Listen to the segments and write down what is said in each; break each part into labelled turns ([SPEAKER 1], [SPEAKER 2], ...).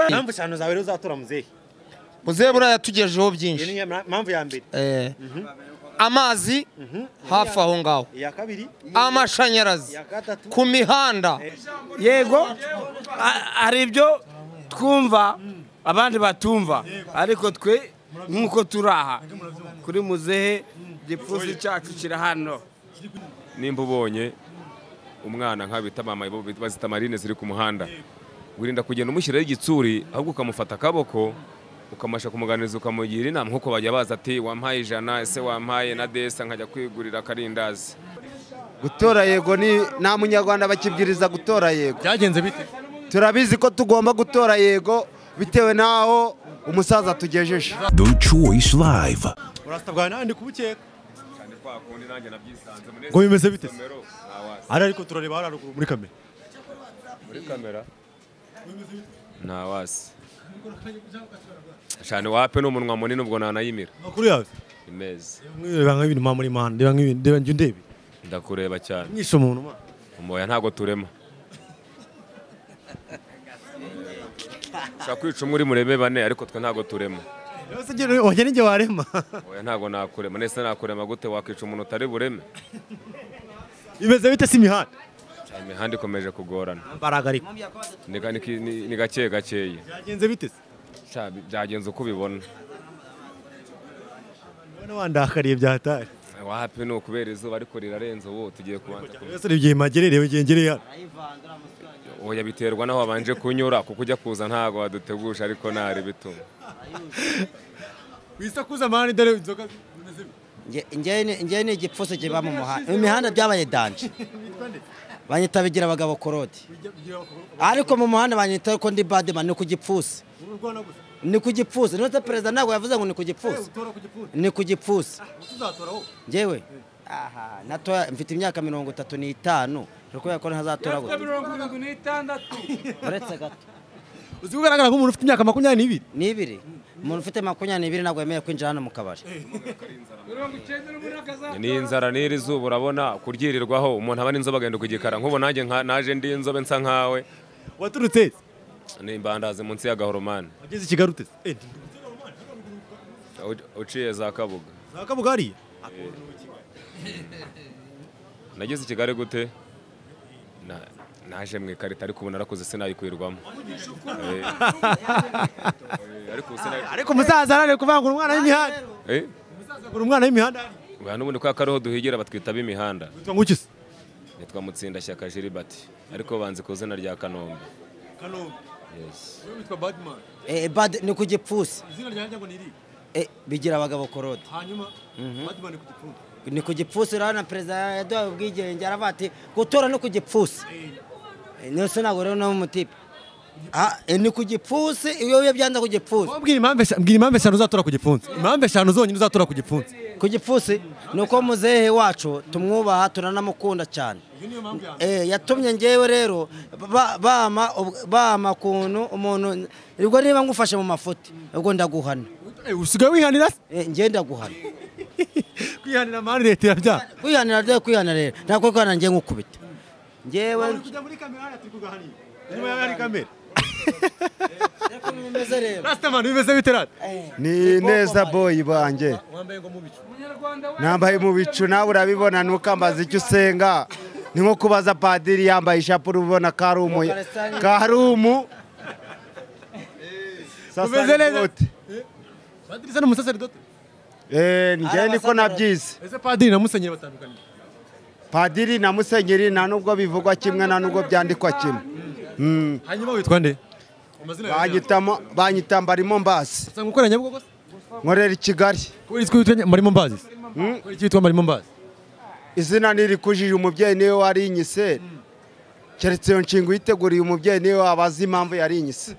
[SPEAKER 1] impamvu eshanu zawe rero uzatora muzehe
[SPEAKER 2] muzehe buriya yatugejeho
[SPEAKER 1] iyo
[SPEAKER 2] byinshi
[SPEAKER 1] ni impamvu ya mbere
[SPEAKER 2] Eh, amazi hafi aho ngaho
[SPEAKER 1] iya kabiri
[SPEAKER 2] amashanyarazi
[SPEAKER 1] iya gatatu
[SPEAKER 2] ku mihanda
[SPEAKER 3] yego a- hari ibyo twumva abandi batumva ariko twe nk'uko turi aha kuri muzehe igipfunsi cyacu kiri hano
[SPEAKER 4] nimba ubonye umwana nk'ayo bita mama bo bazita marine ziri ku muhanda wirinda kugenda umushyiraho igitsuri ahubwo ukamufata akaboko ukamasha kumuganiriza ukamugira inama nk'uko bajya baza ati wampaye ijana ese wampaye na desa nkajya kwigurira akarindazi
[SPEAKER 5] gutora yego ni nta munyarwanda bakibwiriza gutora yego
[SPEAKER 6] byagenze bite
[SPEAKER 5] turabizi ko tugomba gutora yego bitewe n'aho umusaza tugejeje
[SPEAKER 7] The Choice Live.
[SPEAKER 1] urasita bwa nandi kubukeka
[SPEAKER 6] ngo bimeze bite ari ariko turareba hariya ruguru muri kamera
[SPEAKER 4] muri kamera nta wasi cyane wape ni umunwa munini ubwo nanayimira
[SPEAKER 6] amakuru yawe
[SPEAKER 4] imeze
[SPEAKER 6] mwireba nk'ibintu mpa muri mahanda reba nk'ibintu reba njya undebe
[SPEAKER 4] ndakureba cyane
[SPEAKER 6] mwishe umuntu ma
[SPEAKER 4] umuhoya ntago turema ushobora kwica umwe uri murebe bane ariko twe ntago turema
[SPEAKER 6] rero se igihe- wajya n'igihe warema
[SPEAKER 4] oya ntago nakurema nese nakurema gute wakwica umuntu utari bureme
[SPEAKER 6] bimeze bite si imihanda
[SPEAKER 4] Cyane imihanda ikomeje kugorana
[SPEAKER 6] mbaraga ariko
[SPEAKER 4] Ni ga- ni ki- ni- ni gake gakeya
[SPEAKER 6] byagenze bite se
[SPEAKER 4] Cya- byagenze uko ubibona
[SPEAKER 6] none wandakariye byatari
[SPEAKER 4] wapi ni ukubera izuba ariko rirarenze ubu tugiye kubanza
[SPEAKER 6] rero se igihe magerere igihe ngereye hano
[SPEAKER 4] oya biterwa n'aho wabanje kunyura kuko ujya kuza ntago waduteguje ariko ntari bituma
[SPEAKER 6] wisakuza amahane dore inzoga zimeze bite
[SPEAKER 8] njyewe ni igipfuso kiba mu muhanda mu mihanda byabaye danje banyita bigira abagabo korodi ariko mu muhanda banyita ko ndi badema ni ku gipfusi ni ku gipfusi none perezida ntabwo yavuze ngo ni ku gipfusi ni ku gipfusi njyewe aha natoya mfite imyaka mirongo itatu n'itanu uri kubera ko ntazatora we uretse gato
[SPEAKER 6] uzi ko ugaragara nk'umuntu ufite imyaka makumyabiri n'ibiri
[SPEAKER 8] ni ibiri umuntu ufite makumyabiri n'ibiri ntabwo yemerewe kwinjira hano mu kabari
[SPEAKER 4] ni inzara n'iri zuba urabona kuryirirwaho umuntu aba n'inzobe agenda ku gikara nk'ubu nanjye nka- naje ndi inzobe nsa nkawe
[SPEAKER 6] waturutse he?
[SPEAKER 4] ni imbandazi munsi y'agahoromani
[SPEAKER 6] wageze i kigali uteze Eh,
[SPEAKER 4] U- uciye za kabuga
[SPEAKER 6] za kabuga hariya
[SPEAKER 4] nageze i kigali gute Na- naje mu ikarita ariko ubu narakoze sinayikwirwamo Eh. Eh, ariko ubu sinayikwirwamo
[SPEAKER 6] ariko umusaza arane kuvangura umwana w'imihanda
[SPEAKER 4] Eh,
[SPEAKER 6] kuvangura umwana w'imihanda hariya
[SPEAKER 4] ubu hano ubundi kwa kariho duhigira batwita b'imihanda
[SPEAKER 6] witwa nguki se
[SPEAKER 4] nitwa mutsindashyaka jiribati ariko banzi ku izina rya kanombe Yes.
[SPEAKER 6] witwa badman
[SPEAKER 8] Eh, bad- ni ku gipfusi
[SPEAKER 6] izina ryanjye ngo ni iri
[SPEAKER 8] Eh, bigira abagabo korodi
[SPEAKER 6] hanyuma badman ku gipfundo
[SPEAKER 8] ni ku gipfusi urabona perezida yaduhaye ubwigenge aravuga ati gutora no ku gipfusi nose ntabwo rero nawe umutipe Ah, eh, ni ku gipfusi iyo iyo byanze ku gipfusi
[SPEAKER 6] mbwira impamvu eshanu mbwira impamvu eshanu uzatora ku gipfunsi impamvu eshanu zonyine uzatora ku gipfunsi
[SPEAKER 8] ku gipfusi ni uko muzehe wacu tumwubaha turanamukunda cyane Eh, yatumye ngewe rero ba- bama ub- bama kuntu umuntu ubwo niba ngufashe mu mafuti ubwo ndaguhana
[SPEAKER 6] Eh, usigaye wihanira se
[SPEAKER 8] Eh, njye ndaguhana
[SPEAKER 6] kwihanira amahane leta irabyaha
[SPEAKER 8] kwihanira rero kwihana rero ntabwo kwihana njye nkukubita ngewe
[SPEAKER 6] kujya muri kamera hariya turi kugahanira inyuma yawe hari kamera
[SPEAKER 8] bimeze rero
[SPEAKER 6] rastamani bimeze bite rata
[SPEAKER 5] ni neza boyi banjye nambaye mu bicu nawe urabibona ntukambaze icyo usenga ni nko kubaza padiri yambaye ishapure ubona ko ari umu ko ari umu
[SPEAKER 6] Umeze neza.
[SPEAKER 5] sacerdote.
[SPEAKER 6] padiri se ni umusaseridoti
[SPEAKER 5] Eh, njye niko nabyize
[SPEAKER 6] ese padiri na musenyeri batandukanye
[SPEAKER 5] padiri na musenyeri nta nubwo bivugwa kimwe nta nubwo byandikwa kimwe Mm.
[SPEAKER 6] hanyuma witwa nde amazina yawe
[SPEAKER 5] Banyitamo- banyita mbarimo mbasi
[SPEAKER 6] usanga ukora nyabugogo se
[SPEAKER 5] nkorera i kigali
[SPEAKER 6] kubera iki witwa marimo mbazi se kubera iki witwa marimo mbazi
[SPEAKER 5] izina ntirikujije umubyeyi niwe warinyise keretse iyo nshinga uyiteguriye umubyeyi niwe wabaza impamvu yarinyise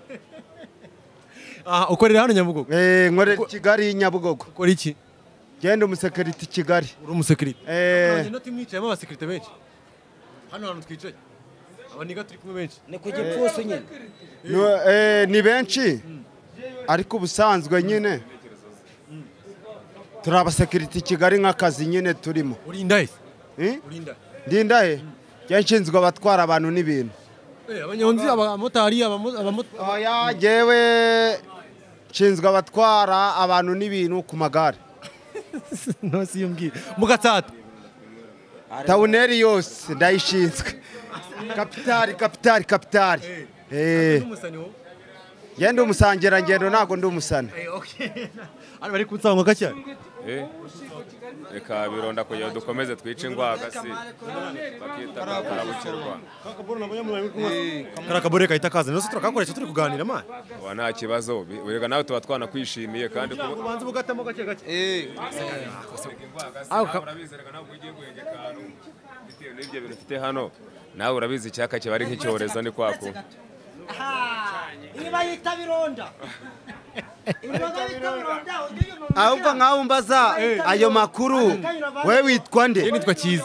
[SPEAKER 6] aha ukorera hano nyabugogo
[SPEAKER 5] Eh, nkorera i kigali nyabugogo
[SPEAKER 6] ukora iki
[SPEAKER 5] genda umusekiriti kigali
[SPEAKER 6] uri umusekirite
[SPEAKER 5] Eh,
[SPEAKER 6] noti mwicayemo abasekirite benshi hano hantu twicaye
[SPEAKER 1] abaniga turi kumwe benshi
[SPEAKER 8] ni ku gipfusi nyine
[SPEAKER 5] Nu- eh, ni benshi ariko ubusanzwe nyine turi abasekiriti i kigali nk'akazi nyine turimo
[SPEAKER 6] urinda he
[SPEAKER 5] Eh? ndinda he njya nshinzwe abatwara abantu n'ibintu
[SPEAKER 6] Eh, abanyonzi abamotari abamo- abamo-
[SPEAKER 5] oya njyewe nshinzwe abatwara abantu n'ibintu ku magare
[SPEAKER 6] ntasi iyo mbwira mugatsata
[SPEAKER 5] tawuneri yose ndayishinzwe kapitari kapitari kapitari Eh. njye ndi umusangirangendo ntabwo ndi umusana
[SPEAKER 6] ari bari kunsanga gake
[SPEAKER 4] Eh, reka bironda kugira ngo dukomeze twice ingwaga si bakita karabukerwa
[SPEAKER 6] kariya kabore kahita kaza nose turakakoresha turi kuganira mani
[SPEAKER 4] uba nta kibazo bi- erega nawe tuba twanakwishimiye kandi kuba
[SPEAKER 1] ubanza ugatamo gake gake
[SPEAKER 4] urabizi reka nawe ugiye guhenge akantu bitewe n'ibyo bintu ufite hano nawe urabizi icyaka kiba ari nk'icyorezo ni kwa kuba
[SPEAKER 8] niba yita bironda ibironda bita bironda
[SPEAKER 5] ahubwo nkaho mbaza ayo makuru we witwa nde
[SPEAKER 6] nitwa cyiza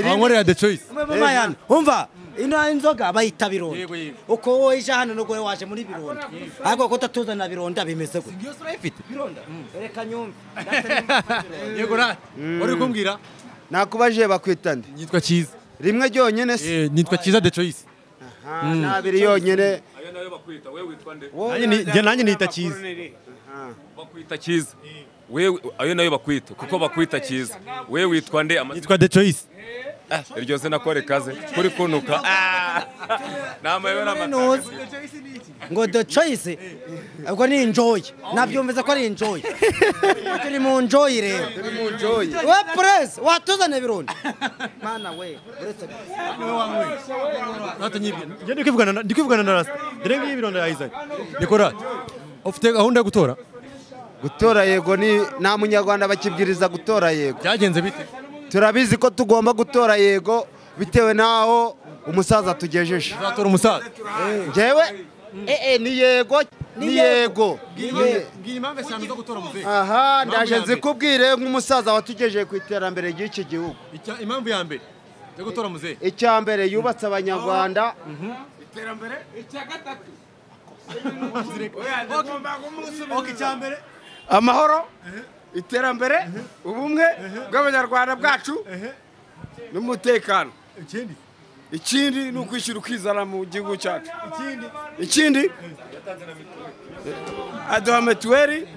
[SPEAKER 6] abankorera the choice
[SPEAKER 8] Mayana umva ino inzoga bayita bironda uko wowe ije hano n'ubwo wowe waje muri bironda ariko ko utatuzanira bironda bimeze gutya
[SPEAKER 6] yose urayifite
[SPEAKER 8] bironda reka nyumve
[SPEAKER 6] yego rati wari kumbwira
[SPEAKER 5] nakubajije bakwita nde
[SPEAKER 6] nitwa cyiza
[SPEAKER 5] rimwe ryonyine se
[SPEAKER 6] Eh, nitwa cyiza the choice
[SPEAKER 5] nabiri yonyine
[SPEAKER 4] ayo nayo bakwita wowe witwa nde
[SPEAKER 1] Nanjye ni- njye nanjye nita cyiza
[SPEAKER 4] bakwita cyiza wewe ayo nayo bakwita kuko bakwita cyiza wewe witwa nde amazina
[SPEAKER 6] nitwa the choice
[SPEAKER 4] Ah, iryo zina ko rikaze kuri kunuka Ah! ni amayobera amata
[SPEAKER 8] ntuzi ngo the choice ubwo ni enjoy nabyumvise ko ari enjoy turi mu enjoy rero we press watuzane bironda mana we uretse
[SPEAKER 1] njye ndi kwivugana na- ndi kwivugana na rasta dore ngiyi bironda yayizanye
[SPEAKER 6] niko rati ufite gahunda yo gutora
[SPEAKER 5] gutora yego ni nta munyarwanda bakibwiriza gutora yego
[SPEAKER 6] byagenze bite
[SPEAKER 5] turabizi ko tugomba gutora yego bitewe n'aho umusaza tugejeje
[SPEAKER 6] uzatora umusaza
[SPEAKER 5] njyewe ee ni yego ni yego
[SPEAKER 6] mbwira impamvu eshanu zo gutora muzehe
[SPEAKER 5] aha ndaje nzikubwire nk'umusaza watugejeje ku iterambere ry'iki gihugu
[SPEAKER 6] impamvu ya mbere yo gutora muzehe
[SPEAKER 5] icya mbere yubatse abanyarwanda
[SPEAKER 3] amahoro iterambere ubumwe bw'abanyarwanda bwacu n'umutekano ikindi ni ukwishyira ukizana mu gihugu cyacu ikindi aduha mituweli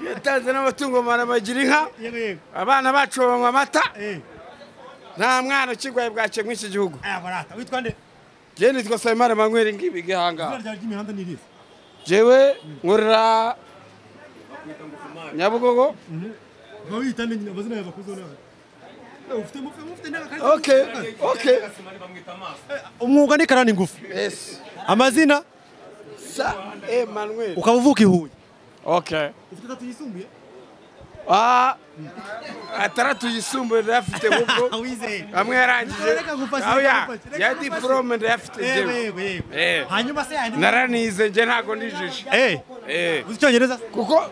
[SPEAKER 3] yatanze n'amatungo maremare bagira inka abana bacu banywa amata nta mwana ukirwaye bwake mw'iki gihugu
[SPEAKER 1] witwa nde
[SPEAKER 3] jeni nitwa sayimana manyweri ngibi gihanga
[SPEAKER 1] izina ryawe ry'imihanda ni irihe
[SPEAKER 3] jewe nkorera nyabugogo
[SPEAKER 1] uba wiyita nde nyine amazina yawe bakuzeho nawe ufite mufite mufite n'akazi
[SPEAKER 3] okay okay
[SPEAKER 1] umwuga ni karani ngufu
[SPEAKER 3] yes
[SPEAKER 1] amazina
[SPEAKER 3] sa emmanuel
[SPEAKER 1] ukaba uvuka i huye
[SPEAKER 3] okay
[SPEAKER 1] ufite atatu yisumbuye
[SPEAKER 3] ah ataratu yisumbuye ndayafite ahubwo
[SPEAKER 1] wizeye
[SPEAKER 3] amwe yarangije
[SPEAKER 1] Reka ngufashe,
[SPEAKER 3] aho ya
[SPEAKER 1] reka ngufashe,
[SPEAKER 3] ya
[SPEAKER 1] reka ngufashe.
[SPEAKER 3] diporome ndayafite
[SPEAKER 1] yewe
[SPEAKER 3] jewe
[SPEAKER 1] yewe yewe
[SPEAKER 3] Eh.
[SPEAKER 1] hanyuma se yandi
[SPEAKER 3] naranize nje ntago ndijije
[SPEAKER 1] eh
[SPEAKER 3] eh
[SPEAKER 1] uzi icyongereza
[SPEAKER 3] kuko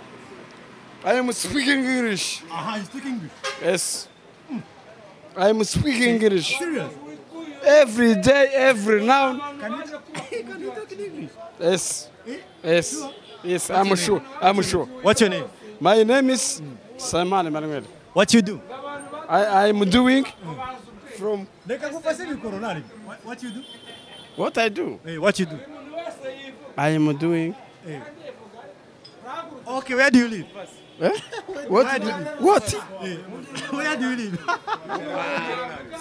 [SPEAKER 3] i am speaking english
[SPEAKER 1] aha you speak english
[SPEAKER 3] yes i am speaking english
[SPEAKER 1] serious
[SPEAKER 3] every day every now
[SPEAKER 1] can you can you talk in english
[SPEAKER 3] Yes. Yes. Yes, I'm sure. I'm sure.
[SPEAKER 1] what's your name
[SPEAKER 3] My name is Simon Emmanuel.
[SPEAKER 1] what you do
[SPEAKER 3] I I'm doing from
[SPEAKER 1] reka ngufashe mikoro nari what you do
[SPEAKER 3] what I do.
[SPEAKER 1] eh what you do
[SPEAKER 3] I am doing.
[SPEAKER 1] okay where do you live
[SPEAKER 3] What? What?
[SPEAKER 1] eh where do you live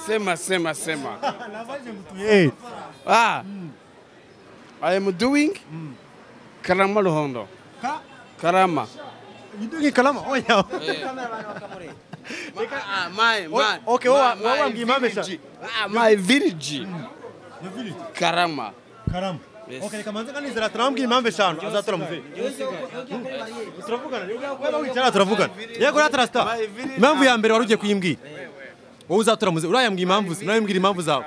[SPEAKER 3] Sema, sema, sema.
[SPEAKER 1] navaje mtu eh
[SPEAKER 3] Ah. I am doing Karama Luhondo.
[SPEAKER 1] Ka-
[SPEAKER 3] Karama.
[SPEAKER 1] you doing kalama oh yeah
[SPEAKER 3] Ah, my, my.
[SPEAKER 1] okay,
[SPEAKER 3] my,
[SPEAKER 1] wa- wa- wa- mgimamisha.
[SPEAKER 3] village. Ah, my village.
[SPEAKER 1] the village
[SPEAKER 3] Karama.
[SPEAKER 1] karama okay reka manze kanizera turambwira impamvu eshanu azatora muzehe turavugana niba wicara turavugana yego rata rasta
[SPEAKER 6] impamvu ya mbere wari ugiye kuyimbwira wowe uzatora muzehe urayambwira impamvu ze urayambwira impamvu zawe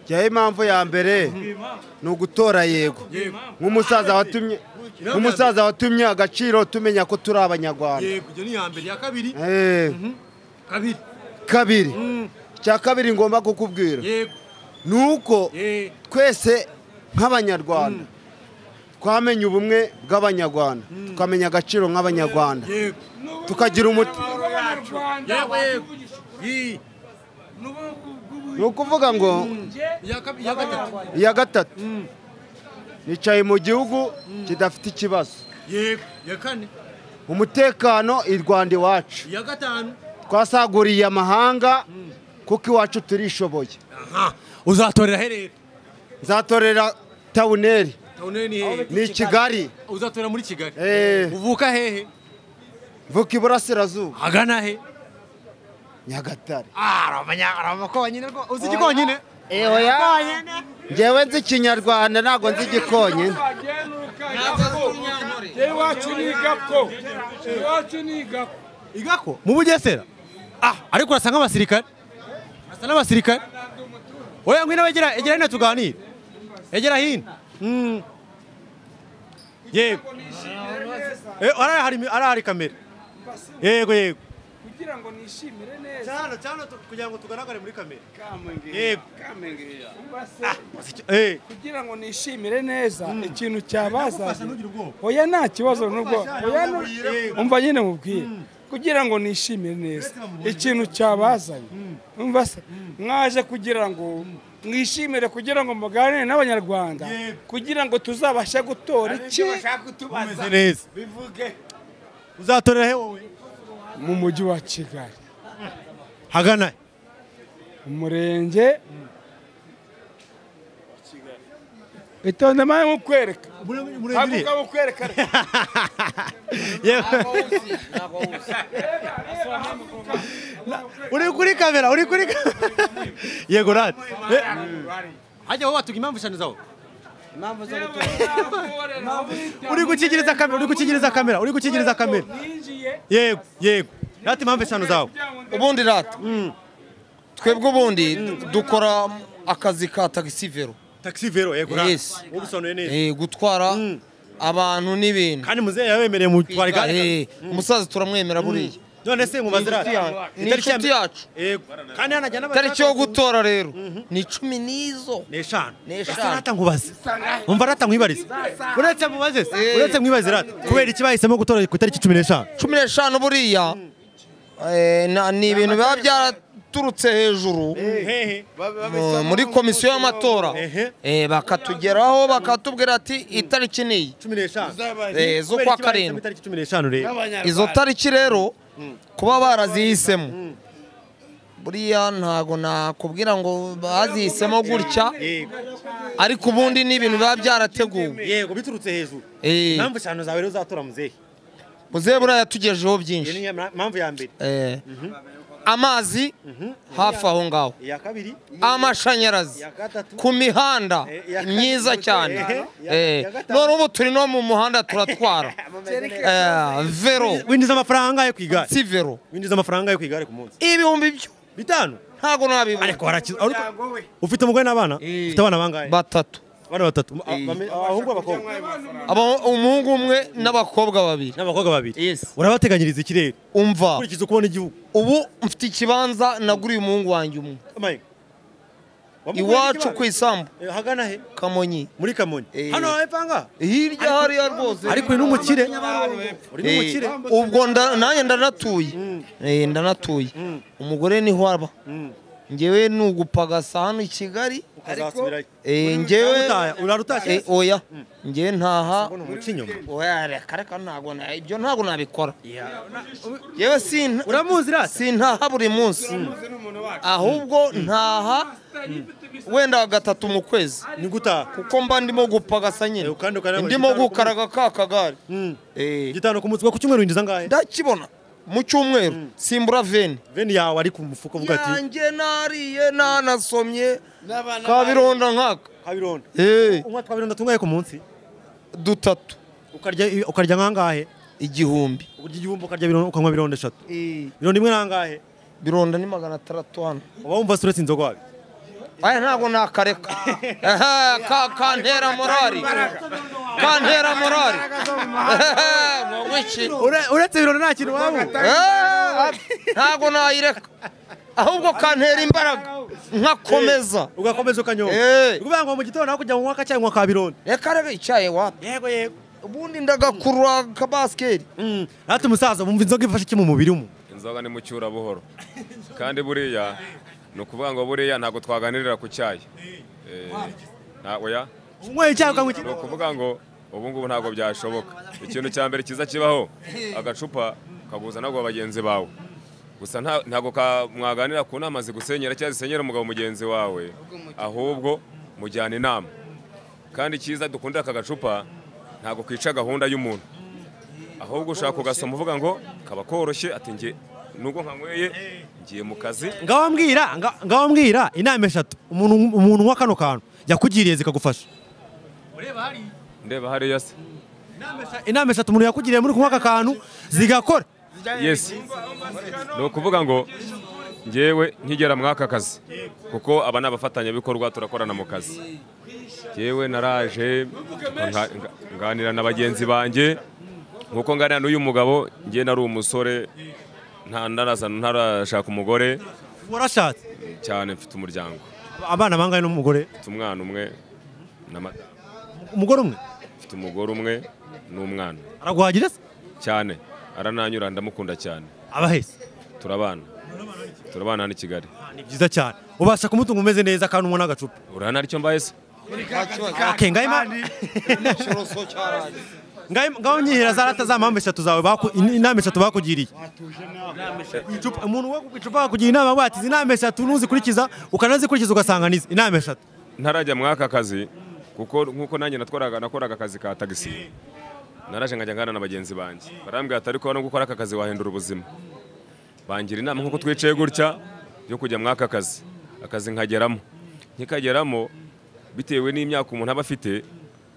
[SPEAKER 5] njyewe impamvu ya mbere ni ugutora yego nk'umusaza watumye nk'umusaza watumye agaciro tumenya ko turi abanyarwanda
[SPEAKER 6] yego iyo ni iya mbere iya kabiri
[SPEAKER 5] Eh,
[SPEAKER 6] kabiri
[SPEAKER 5] kabiri cya kabiri ngomba kukubwira
[SPEAKER 1] yego
[SPEAKER 5] ni uko
[SPEAKER 1] yego
[SPEAKER 5] twese nk'abanyarwanda twamenye ubumwe bw'abanyarwanda tukamenya agaciro nk'abanyarwanda
[SPEAKER 1] yego
[SPEAKER 5] tukagira umuti
[SPEAKER 1] yego yego Yee.
[SPEAKER 5] ni ukuvuga ngo
[SPEAKER 1] iya kab- iya gatatu
[SPEAKER 5] iya gatatu nicaye mu gihugu kidafite ikibazo
[SPEAKER 1] yego iya kane
[SPEAKER 5] umutekano i rwanda iwacu
[SPEAKER 1] iya gatanu
[SPEAKER 5] twasaguriye amahanga kuko iwacu turishoboye
[SPEAKER 1] aha uzatorera aherera
[SPEAKER 5] nzatorera tawuneri
[SPEAKER 1] tawuneri ni hehe
[SPEAKER 5] ni kigali
[SPEAKER 1] uzatorera muri kigali
[SPEAKER 5] Eh.
[SPEAKER 1] uvuka hehe
[SPEAKER 5] vuka iburasirazuba
[SPEAKER 1] agana he
[SPEAKER 5] nyagatare
[SPEAKER 1] aramakwa nyine rwose uzi igikonyine
[SPEAKER 5] ngewe nzi ikinyarwanda ntabwo nzi igikonyine
[SPEAKER 1] igako mu bugesera ah ariko urasa nk'abasirikare urasa n'abasirikare oya ngwino egera egera hino tuganire egera hino Mm. yego Eh, hariya hari mi- hariya hari kamera yego yego
[SPEAKER 3] kugira ngo nishimire neza
[SPEAKER 1] cyane cyane kugira ngo tugaragare muri kamera Yego.
[SPEAKER 3] Yego.
[SPEAKER 1] eh
[SPEAKER 3] kugira ngo nishimire neza ikintu cyabazaga oya nta kibazo n'ubwo oya nu- umva nyine mubwiye kugira ngo nishimire neza ikintu cyabazanye umva se mwaje kugira ngo mwishimire kugira ngo muganire n'abanyarwanda kugira ngo tuzabashe gutora iki
[SPEAKER 1] umeze neza uzatorera he wowe
[SPEAKER 3] mu mujyi wa kigali
[SPEAKER 1] hagana he
[SPEAKER 3] umurenge itonde mawe nk'ukwereka
[SPEAKER 1] murengere
[SPEAKER 3] haguka mukwereka
[SPEAKER 1] uri kuri kamera uri kuri yego rad hajya wowe watuga impamvu eshanu zawe
[SPEAKER 9] impamvu zo gutora
[SPEAKER 1] uri gukingiriza kamera uri gukingiriza kamera uri gukingiriza kamera
[SPEAKER 3] ninjiye
[SPEAKER 1] yego yego rati impamvu eshanu zawe
[SPEAKER 2] ubundi rata twebwe ubundi dukora akazi ka tagisi vero
[SPEAKER 1] taxi vero yego rad
[SPEAKER 2] Yes.
[SPEAKER 1] ubisonuye neza
[SPEAKER 2] Eh, gutwara abantu n'ibintu
[SPEAKER 1] kandi muzehe yabemereye mutwara igare
[SPEAKER 2] Eh, umusazi turamwemera buriya
[SPEAKER 1] none se nkubaze rad
[SPEAKER 2] Ni inshuti ya- ni inshuti yacu
[SPEAKER 1] yego kandi hanajya n'abashaka
[SPEAKER 2] tariki yo gutora rero ni icumi n'izo
[SPEAKER 1] ni eshanu
[SPEAKER 2] Ni
[SPEAKER 1] Ese
[SPEAKER 2] eshanu.
[SPEAKER 1] rata nkubaze umva rata nkwibarize uretse mubaze se uretse mwibaze rata kubera iki bahisemo gutora ku itariki cumi n'eshanu
[SPEAKER 2] cumi n'eshanu buriya eh, na- ni ibintu biba byaraturutse hejuru
[SPEAKER 1] hehe
[SPEAKER 2] mu- muri komisiyo y'amatora
[SPEAKER 1] Ehe.
[SPEAKER 2] Eh, bakatugeraho bakatubwira ati itariki niyi
[SPEAKER 1] cumi n'eshanu
[SPEAKER 2] Eh, zo
[SPEAKER 1] Kubera
[SPEAKER 2] kwa
[SPEAKER 1] iki bahisemo
[SPEAKER 2] karindwi
[SPEAKER 1] itariki cumi n'eshanu rero
[SPEAKER 2] izo tariki rero kuba barazihisemo buriya ntago nakubwira ngo bazihisemo gutya
[SPEAKER 1] yego
[SPEAKER 2] ariko ubundi ni ibintu biba byarateguwe
[SPEAKER 1] yego biturutse hejuru
[SPEAKER 2] Eh,
[SPEAKER 1] impamvu eshanu zawe rero uzatora muzehe
[SPEAKER 2] muzehe buriya yatugejeho
[SPEAKER 1] iyo
[SPEAKER 2] byinshi
[SPEAKER 1] ni impamvu ya mbere
[SPEAKER 2] Eh, amazi hafi aho ngaho
[SPEAKER 1] iya kabiri
[SPEAKER 2] amashanyarazi
[SPEAKER 1] iya gatatu
[SPEAKER 2] ku mihanda
[SPEAKER 1] Eh, iya-
[SPEAKER 2] myiza cyane
[SPEAKER 1] Eh, ya-
[SPEAKER 2] Eh,
[SPEAKER 1] ya gatanu.
[SPEAKER 2] none ubu turi no mu muhanda turatwara Eh, vero
[SPEAKER 1] winjiza amafaranga yo ku igare
[SPEAKER 2] si vero
[SPEAKER 1] winjiza amafaranga yo ku igare ku munsi
[SPEAKER 2] ibihumbi byo
[SPEAKER 1] bitanu
[SPEAKER 2] ntago nabibona
[SPEAKER 1] ariko warakiza ariko ufite umugore n'abana ufite abana bangahe
[SPEAKER 2] batatu
[SPEAKER 1] abana batatu Mu- a- bame- abahungu abakobwa
[SPEAKER 2] Aba- umuhungu umwe n'abakobwa babiri
[SPEAKER 1] n'abakobwa babiri
[SPEAKER 2] Yes.
[SPEAKER 1] urabateganyiriza ikirere
[SPEAKER 2] umva
[SPEAKER 1] ukurikiza ukubona igihugu
[SPEAKER 2] ubu mfite ikibanza naguriye umuhungu wanjye umwe
[SPEAKER 1] Amaye. Wamugurira
[SPEAKER 2] iwacu
[SPEAKER 1] ikibanza?
[SPEAKER 2] ku isambu
[SPEAKER 1] Eh, hagana he
[SPEAKER 2] kamonyi
[SPEAKER 1] muri kamonyi
[SPEAKER 2] Eh.
[SPEAKER 1] hano hepfanga
[SPEAKER 2] hirya hariya rwose
[SPEAKER 1] ariko uri n'umukire uri
[SPEAKER 2] Eh,
[SPEAKER 1] n'umukire
[SPEAKER 2] ubwo nda- nanjye ndanatuye Eh, ndanatuye umugore niho aba ngewe ni ugupagasa hano i kigali
[SPEAKER 1] ukazasubirayo
[SPEAKER 2] Eh, ngewe
[SPEAKER 1] Urataha- urarutashye
[SPEAKER 2] Eh, oya ngewe ntaha
[SPEAKER 1] Mbona umuca inyuma
[SPEAKER 2] oya reka reka ntago na- ibyo ntago nabikora yewe sinta
[SPEAKER 1] uramuzi rasi
[SPEAKER 2] sintaha buri munsi ahubwo ntaha wenda gatatu mu kwezi
[SPEAKER 1] ni gutaha
[SPEAKER 2] kuko mba ndimo gupagasa
[SPEAKER 1] Eh,
[SPEAKER 2] nyine
[SPEAKER 1] kandi ukanabona
[SPEAKER 2] ndimo
[SPEAKER 1] igitanda
[SPEAKER 2] gukaraga ka kagare
[SPEAKER 1] Mm.
[SPEAKER 2] Eh,
[SPEAKER 1] gitanu ku munsi ku cyumweru winjiza angahe
[SPEAKER 2] ndakibona mu cyumweru simbura veni
[SPEAKER 1] veni yawe ari ku mufuka uvuga ati
[SPEAKER 2] yanjye nariye nanasomye kabironda nkaka
[SPEAKER 1] kabironda
[SPEAKER 2] Eh,
[SPEAKER 1] unywa twabironda tungahe ku munsi
[SPEAKER 2] dutatu
[SPEAKER 1] ukarya ukarya nkangahe
[SPEAKER 2] igihumbi
[SPEAKER 1] urya igihumbi ukarya bironda ukanywa bironda eshatu bironda imwe nangahe
[SPEAKER 2] bironda ni magana atandatu hano
[SPEAKER 1] uba wumva suretse inzoga wabi
[SPEAKER 2] aya ntabwo nakareka Ehe, ka- kantera morali kantera morali ngo iki
[SPEAKER 1] uretse bironda nta kintu waba
[SPEAKER 2] Eh, ntabwo nayireka ahubwo kantera imbaraga nkakomeza
[SPEAKER 1] ugakomeza ukanyonga
[SPEAKER 2] Eh.
[SPEAKER 1] ukuvuga ngo mu gitondo nawe kujya mu mwaka cyangwa kwa birondo
[SPEAKER 2] reka rero icyaye wapi
[SPEAKER 1] yego yego
[SPEAKER 2] ubundi ndagakurura akabasiketi
[SPEAKER 1] Mm. natwe umusaza wumva inzoga ifashe iki mu mubiri w'umuntu
[SPEAKER 4] inzoga ni mu cyura buhoro kandi buriya ni ukuvuga ngo buriya ntabwo twaganirira ku cyayi Eh, nta- oya
[SPEAKER 1] unyweye icyayi ukanywa
[SPEAKER 4] ni
[SPEAKER 1] iki
[SPEAKER 4] ukuvuga ngo ubu ngubu ntabwo byashoboka ikintu cya mbere cyiza kibaho agacupa kaguzana ngo bagenzi bawe gusa nta- ntabwo ka- mwaganira ku nama zigusenyera cyangwa zisenyera umugabo mugenzi wawe ahubwo mujyana inama kandi cyiza dukundira aka gacupa ntabwo kica gahunda y'umuntu ahubwo ushaka kugasoma uvuga ngo kaba koroshye ati nge nubwo nkanyweye ngiye mu kazi
[SPEAKER 1] ngaho mbwira nga- ngaho mbwira inama eshatu umuntu umuntu unywa kano kantu yakugiriye zikagufasha
[SPEAKER 4] ndeba hariya se
[SPEAKER 1] inama eshatu umuntu yakugiriye muri kunywa aka kantu zigakora
[SPEAKER 4] yes ni ukuvuga ngo ngewe nkigera muri aka kazi kuko aba ni abafatanyabikorwa turakorana mu kazi ngewe naraje nga- nga- nganira na bagenzi banjye nkuko nganira n'uyu mugabo ngewe nari umusore nta ndarazana ntarashaka umugore
[SPEAKER 1] warashatse
[SPEAKER 4] cyane mfite umuryango
[SPEAKER 1] abana bangahe n'umugore
[SPEAKER 4] mfite umwana umwe na mata
[SPEAKER 1] umugore umwe
[SPEAKER 4] mfite umugore umwe n'umwana
[SPEAKER 1] araguhagira se
[SPEAKER 4] cyane arananyura ndamukunda cyane
[SPEAKER 1] abahese
[SPEAKER 4] turabana turabana hano i Kigali
[SPEAKER 1] ni byiza cyane ubasha kumutunga umeze neza kandi unywa n'agacupa
[SPEAKER 4] urana aricyo mbaye se
[SPEAKER 1] Okay, ngaho ima- ngaho im- ngaho nyihera za rata za mpamvu eshatu zawe baku- in- inama eshatu bakugiriye Icupa- umuntu wo ku icupa akugira inama ngo ati izi inama eshatu nuzikurikiza ukanazikurikiza ugasanga nizi inama eshatu
[SPEAKER 4] ntarajya muri aka kazi kuko nk'uko nanjye natwaraga nakoraga akazi ka tagisi naraje nkajya ngana na bagenzi banjye barambwira ati ariko no gukora aka kazi wahindura ubuzima bangira inama nk'uko twicaye gutya yo kujya muri aka kazi akazi nkageramo nkikageramo bitewe n'imyaka umuntu aba afite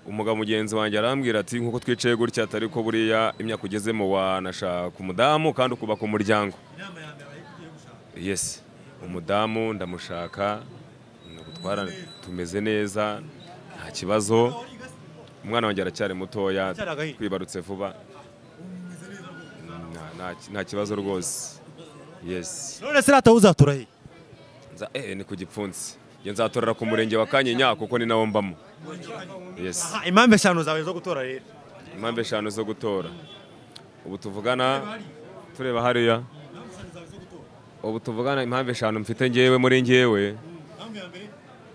[SPEAKER 4] umugabo mugenzi wanjye arambwira ati nk'uko twicaye gutya ati ariko buriya imyaka ugezemo wanashaka umudamu kandi ukubaka umuryango yes umudamu ndamushaka gutwara tumeze neza nta kibazo umwana wanjye aracyari mutoya
[SPEAKER 1] Aracyari agahinja.
[SPEAKER 4] twibarutse vuba Nta- nta- nta kibazo rwose yes
[SPEAKER 1] none se rata uzatura he
[SPEAKER 4] Nza- eh, ni ku gipfunsi Njye nzatorera ku murenge wa kanyinya kuko ni nawo mbamo yes
[SPEAKER 1] Ah, impamvu eshanu zawe zo gutora rero
[SPEAKER 4] impamvu eshanu zo gutora ubu tuvugana tureba hariya ubu tuvugana impamvu eshanu mfite ngewe muri ngewe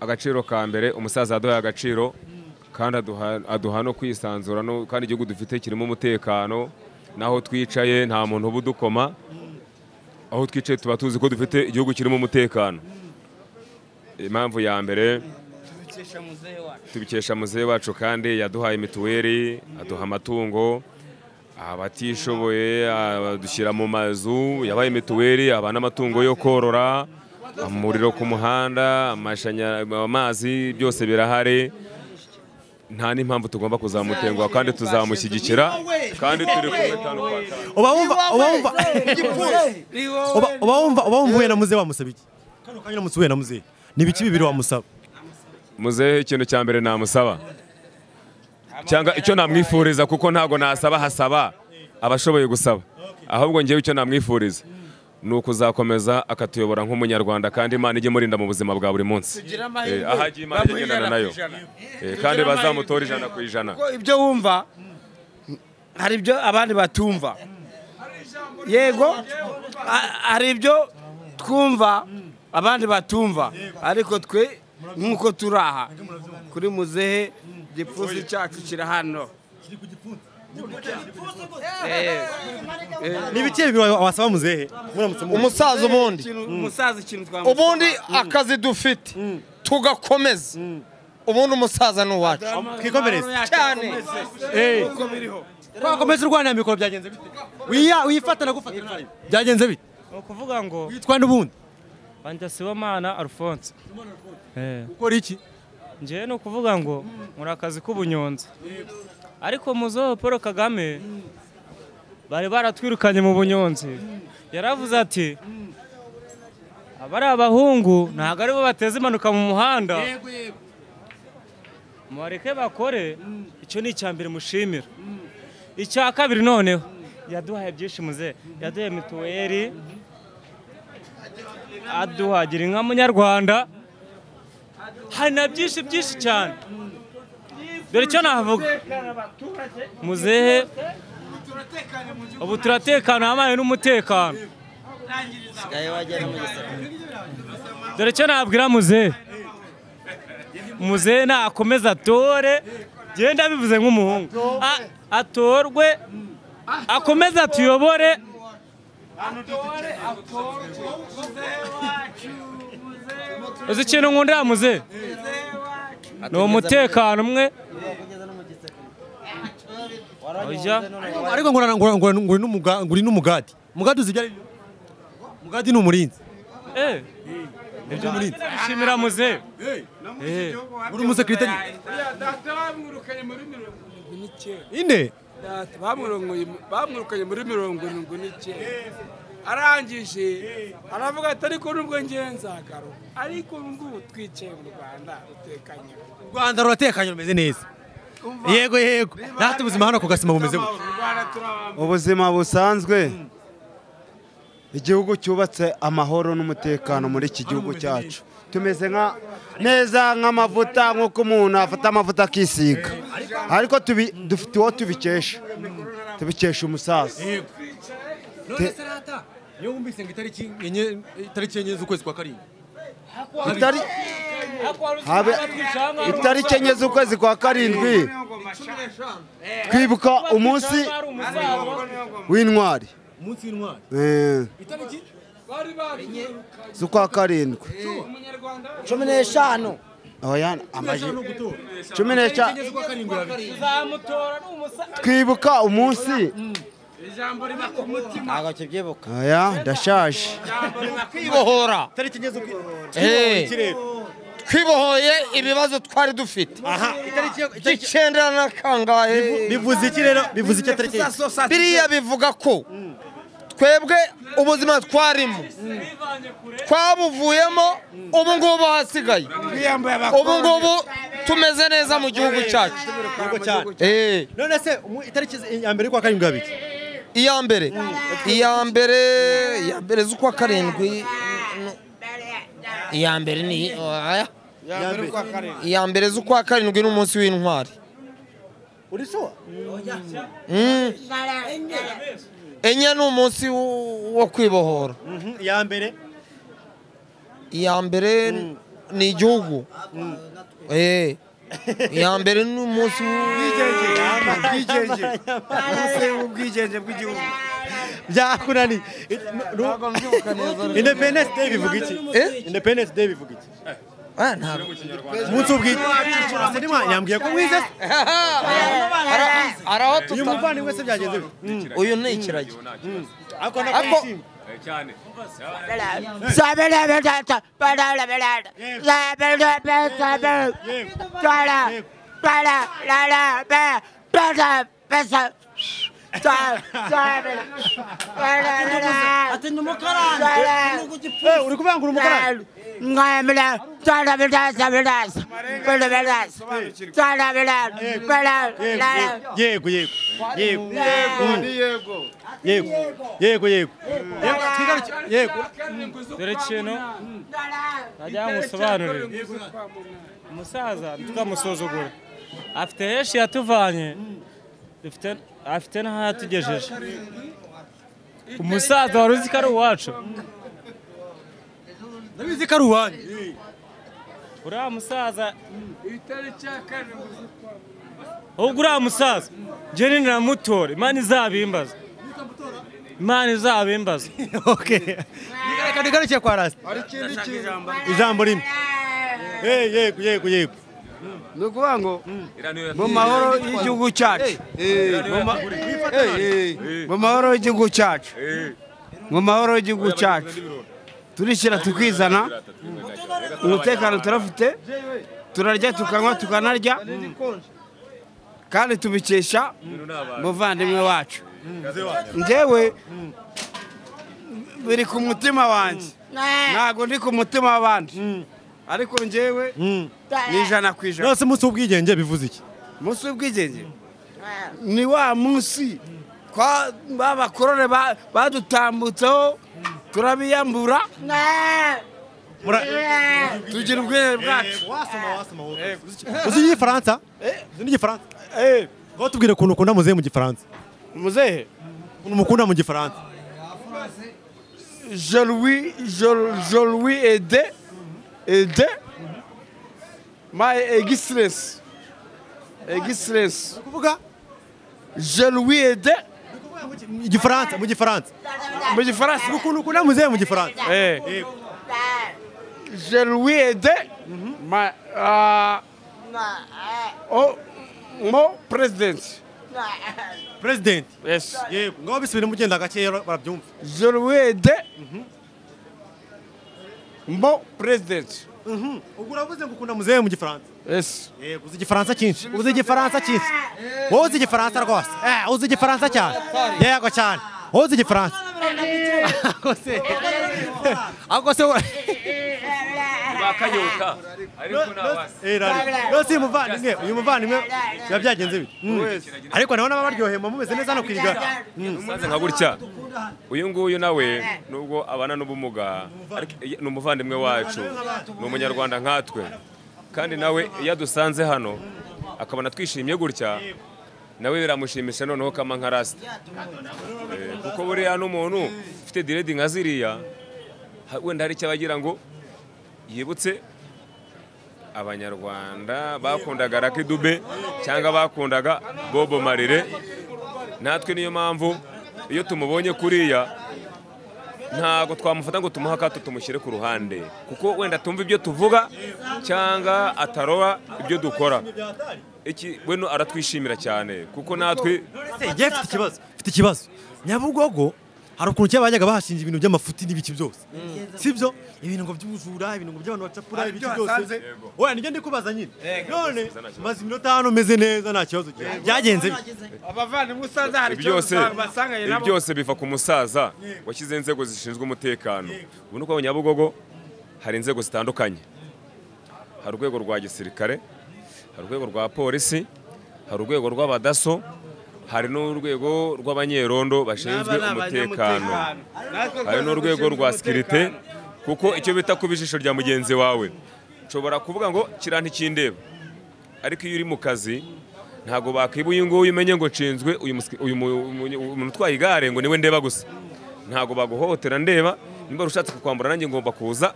[SPEAKER 4] agaciro ka mbere umusaza yaduhaye agaciro kandi aduha- aduha no kwisanzura no- kandi igihugu dufite kirimo umutekano n'aho twicaye nta muntu uba udukoma aho twicaye tuba tuzi ko dufite igihugu kirimo umutekano impamvu ya mbere tubikesha muzehe wacu kandi yaduhaye mituweli aduha amatungo abatishoboye adushyira mu mazu yabaye mituweli abana amatungo yo korora umuriro ku muhanda amashanya- amazi byose birahari nta n'impamvu tugomba kuzamutenguha kandi tuzamushyigikira kandi turi kumwe tanu kwa tanu
[SPEAKER 1] uba wumva uba wumva uba- uba wumva uba wumva uhuye na muzehe wamusaba iki kano kanya uramutse uhuye na muzehe ni ibiki bibiri wamusaba
[SPEAKER 4] muzehe ikintu cya mbere namusaba cyangwa icyo namwifuriza kuko ntabwo nasaba hasaba abashoboye gusaba ahubwo ngewe icyo namwifuriza ni ukuzakomeza akatuyobora nk'umunyarwanda kandi imana ijye imurinda mu buzima bwa buri munsi Eh, aho ajya imana ijye igendana nayo Eh, kandi bazamutora ijana ku ijana
[SPEAKER 3] kuko ibyo wumva hari ibyo abandi batumva yego a- hari ibyo twumva abandi batumva ariko twe nk'uko turi aha kuri muzehe igipfunsi cyacu kiri hano Eh,
[SPEAKER 1] ni ibiki bibiri wa- wasaba muzehe muramutse mu
[SPEAKER 2] umusaza ubundi
[SPEAKER 3] ikintu- umusaza ikintu twamuha
[SPEAKER 2] ubundi akazi dufite tugakomeza ubundi umusaza ni uwacu
[SPEAKER 1] twikomereze
[SPEAKER 2] cyane
[SPEAKER 1] twakomeza urwanira mikoro byagenze bite wiya wifata nagufatira nabi byagenze bite
[SPEAKER 10] ni ukuvuga ngo
[SPEAKER 1] witwa n'ubundi
[SPEAKER 10] banjya sibomana alphonse Eh,
[SPEAKER 1] ukora iki
[SPEAKER 10] njyewe ni ukuvuga ngo muri akazi k'ubunyonzi ariko muzeho paul kagame bari baratwirukanye mu bunyonzi yaravuze ati abari abahungu ntabwo aribo bateza impanuka mu muhanda mubareke bakore icyo ni icya mbere mushimira icya kabiri noneho yaduhaye byinshi muzehe yaduhaye mituweli aduha gira inka munyarwanda hari na byinshi byinshi cyane dore icyo navuga muzehe ubu turatekana habaye n'umutekano dore icyo nabwira muzehe muzehe nakomeza atore genda bivuze nk'umuhungu A- atorwe akomeze atuyobore uzi ikintu nkundira muzehe ni umutekano umwe Oya.
[SPEAKER 1] ariko ngurana- ngurana- ngurana- nguri n'umuga- nguri n'umugadi umugadi uzi ibyo ari byo umugadi ni umurinzi
[SPEAKER 10] Eh. Ibyo muri shimira muzehe Eh.
[SPEAKER 1] uri umusekirite ine
[SPEAKER 3] Data, bamwirongoye mu- bamwirukanye muri mirongo irindwi n'icyenda arangije aravuga ati ariko nubwo ngenzagaro ariko ubu ngubu twicaye mu rwanda rutekanye
[SPEAKER 1] u rwanda ruratekanye rumeze neza yego yego natwe ubuzima hano ku gasima bumeze gutya
[SPEAKER 3] mu rwanda turabamba
[SPEAKER 5] ubuzima busanzwe igihugu cyubatse amahoro n'umutekano muri iki gihugu cyacu tumeze nka neza nk'amavuta nk'uko umuntu afata amavuta akisiga ariko tubi- dufite uwo tubikesha tubikesha umusaza
[SPEAKER 1] none se rata iyo wumvise ngo itariki enye itariki enye z'ukwezi kwa karindwi
[SPEAKER 5] Itari- habe- itariki enye z'ukwezi kwa karindwi twibuka umunsi w'intwari
[SPEAKER 1] umunsi w'intwari
[SPEAKER 5] Eh,
[SPEAKER 1] itariki
[SPEAKER 5] z'ukwa karindwi
[SPEAKER 6] cumi n'eshanu
[SPEAKER 5] Oya, amaji- cumi
[SPEAKER 1] itariki
[SPEAKER 5] n'eshanu
[SPEAKER 1] enye z'ukwa karindwi birabi
[SPEAKER 10] Tuzamutora ni umusa-
[SPEAKER 5] twibuka umunsi
[SPEAKER 3] ijambo riba ku mutima
[SPEAKER 6] ntabwo kibyibuka
[SPEAKER 5] oya ndashaje
[SPEAKER 2] kwibohora
[SPEAKER 1] itariki enye z'ukwezi
[SPEAKER 2] Eh, twibohoye ibibazo twari dufite by'icyenda na kangahe
[SPEAKER 1] bivuze iki rero bivuze iki itariki enye
[SPEAKER 2] biriya bivuga ko twebwe ubuzima twarimo twabuvuyemo ubu ngubu hasigaye
[SPEAKER 3] twiyambaye
[SPEAKER 2] ubu ngubu tumeze neza mu gihugu cyacu
[SPEAKER 1] Yego cyane
[SPEAKER 2] Eh,
[SPEAKER 1] none se umu- itariki ya mbere y'ukwa karindwi abiri
[SPEAKER 2] iya mbere iya mbere iya mbere z'ukwa karindwi no- iya mbere ni oya. iya mbere z'ukwa karindwi ni umunsi w'intwari
[SPEAKER 1] urishobora
[SPEAKER 2] Mm. enye ni umunsi wo- wo kwibohora
[SPEAKER 1] iya mbere
[SPEAKER 2] iya mbere ni igihugu Eh, iya mbere ni umunsi
[SPEAKER 5] ubwigenge
[SPEAKER 3] ubwigenge bw'igihugu
[SPEAKER 1] byakunaniye independence day bivuga iki
[SPEAKER 2] Eh?
[SPEAKER 1] independence day bivuga iki
[SPEAKER 2] Ah, ntabwo.
[SPEAKER 1] umunsi w'ubwite nyambwiye ko mwize se.
[SPEAKER 2] Ara- araho
[SPEAKER 1] uyu
[SPEAKER 2] tuta
[SPEAKER 1] muvandimwe se byagenze bite
[SPEAKER 2] uyu ni ikiragi
[SPEAKER 1] ariko
[SPEAKER 2] Ako-
[SPEAKER 1] nakwishimye
[SPEAKER 4] cyane
[SPEAKER 6] ati ni umukarani igihugu gipfuye
[SPEAKER 1] uri kuvuga ngo uri umukarani yego yego yego Mm. yego yego yego yego twigarukire yego
[SPEAKER 10] dore ikintu najya musobanurire umusaza ntitukamusuzugure afite henshi yatuvanye dufite- afite n'aho yatugejeje umusaza wari uzi ko ari uwacu
[SPEAKER 1] ndabizi ko ari uwanyu
[SPEAKER 10] uriya musaza
[SPEAKER 3] itariki ya karindwi z'ukwa
[SPEAKER 10] ahubwo uriya musaza njyewe ninamutora imana izabimbaza imana izabimbaza
[SPEAKER 1] okay reka tugarukiye kwa rasita ijambo rimwe Eh, yego yego yego
[SPEAKER 3] ni ukuvuga ngo
[SPEAKER 4] iriya niyo
[SPEAKER 3] mu mahoro y'igihugu cyacu Mu ma- mu mahoro y'igihugu cyacu mu mahoro y'igihugu cyacu turishyira tukizana umutekano turafite turarya tukanywa tukanarya kandi tubikesha umuvandimwe wacu njyewe biri ku mutima wanjye ntabwo ndi ku mutima w'abandi ariko njyewe ni ijana ku ijana
[SPEAKER 1] nose umunsi w'ubwigenge bivuze iki
[SPEAKER 3] umunsi w'ubwigenge ni wa munsi kwa ba bakorore ba- badutambutseho turabiyambura
[SPEAKER 1] tugira ubwenge bwacu uzi igifaransa uzi n'igifaransa ngo tubwire ukuntu ukunda muzehe mu gifaransa
[SPEAKER 3] muzehe
[SPEAKER 1] ukuntu mukunda mu gifaransa
[SPEAKER 3] je lui je, je lui aide aide my existence existence
[SPEAKER 1] kuvuga
[SPEAKER 3] je lui aide
[SPEAKER 1] igifaransa mu gifaransa
[SPEAKER 3] mu gifaransa
[SPEAKER 1] ukuntu ukunda muzehe mu gifaransa
[SPEAKER 3] eh je lui aide my uh, oh mon president
[SPEAKER 1] perezidenti
[SPEAKER 3] yes
[SPEAKER 1] yego ngaho bisubiremo ugenda gakeya barabyumva
[SPEAKER 3] je lui aide mon president
[SPEAKER 1] ubwo uravuze ngo ukunda muzehe mu gifaransa
[SPEAKER 3] yes
[SPEAKER 1] yego uzi igifaransa cyinshi uzi igifaransa cyinshi wowe uzi igifaransa rwose eh uzi igifaransa cyane yego cyane wowe uzi igifaransa ako se ako se
[SPEAKER 4] bakanyota ariko nabasi
[SPEAKER 1] rwose uyu muvandimwe uyu muvandimwe biba byagenze bite ariko nawe naba baryoheye mumeze neza hano ku irigara
[SPEAKER 4] umusaza nka gutya uyu nguyu nawe nubwo abana n'ubumuga ariko ni umuvandimwe wacu ni umunyarwanda nkatwe kandi nawe iyo adusanze hano akabona twishimye gutya nawe biramushimisha noneho kama nka rasita Eh, kuko buriya n'umuntu ufite diredi nka ziriya ha- wenda hari icyo aba agira ngo yibutse abanyarwanda bakundaga rakidube cyangwa bakundaga bobo marire natwe niyo mpamvu iyo tumubonye kuriya ntabwo twamufata ngo tumuhe akato tumushyire ku ruhande kuko wenda tumva ibyo tuvuga cyangwa ataroba ibyo dukora iki weno aratwishimira cyane kuko natwe
[SPEAKER 1] igihe mfite ikibazo mfite ikibazo nyabugogo hari ukuntu kera bajyaga bahashinja ibintu by'amafuti n'ibiki byose sibyo ibintu ngo by'ubujura ibintu ngo by'abantu bacapura ibiki byose oya nijya ndikubaza nyine none maze iminota hano meze neza nta kibazo byagenze bite?
[SPEAKER 3] abavandimwe usanze hari
[SPEAKER 4] ibi
[SPEAKER 3] icyo
[SPEAKER 4] byose
[SPEAKER 3] basanganye
[SPEAKER 4] ibi
[SPEAKER 3] nabo
[SPEAKER 4] byose biva ku musaza washyize inzego zishinzwe umutekano ubu ni uko mu nyabugogo hari inzego zitandukanye hari urwego rwa gisirikare hari urwego rwa polisi hari urwego rw'abadaso hari n'urwego rw'abanyerondo bashinzwe umutekano hari n'urwego rwa sikirite kuko icyo bita kuba ijisho rya mugenzi wawe nshobora kuvuga ngo kiriya ntikindeba ariko iyo uri mu kazi ntabwo bakwiba uyu nguyu umenye ngo nshinzwe uyu musi- uyu mu- umu- umuntu utwaye igare ngo niwe ndeba gusa ntabwo baguhohotera ndeba niba ushatse kukwambura nanjye ngomba kuza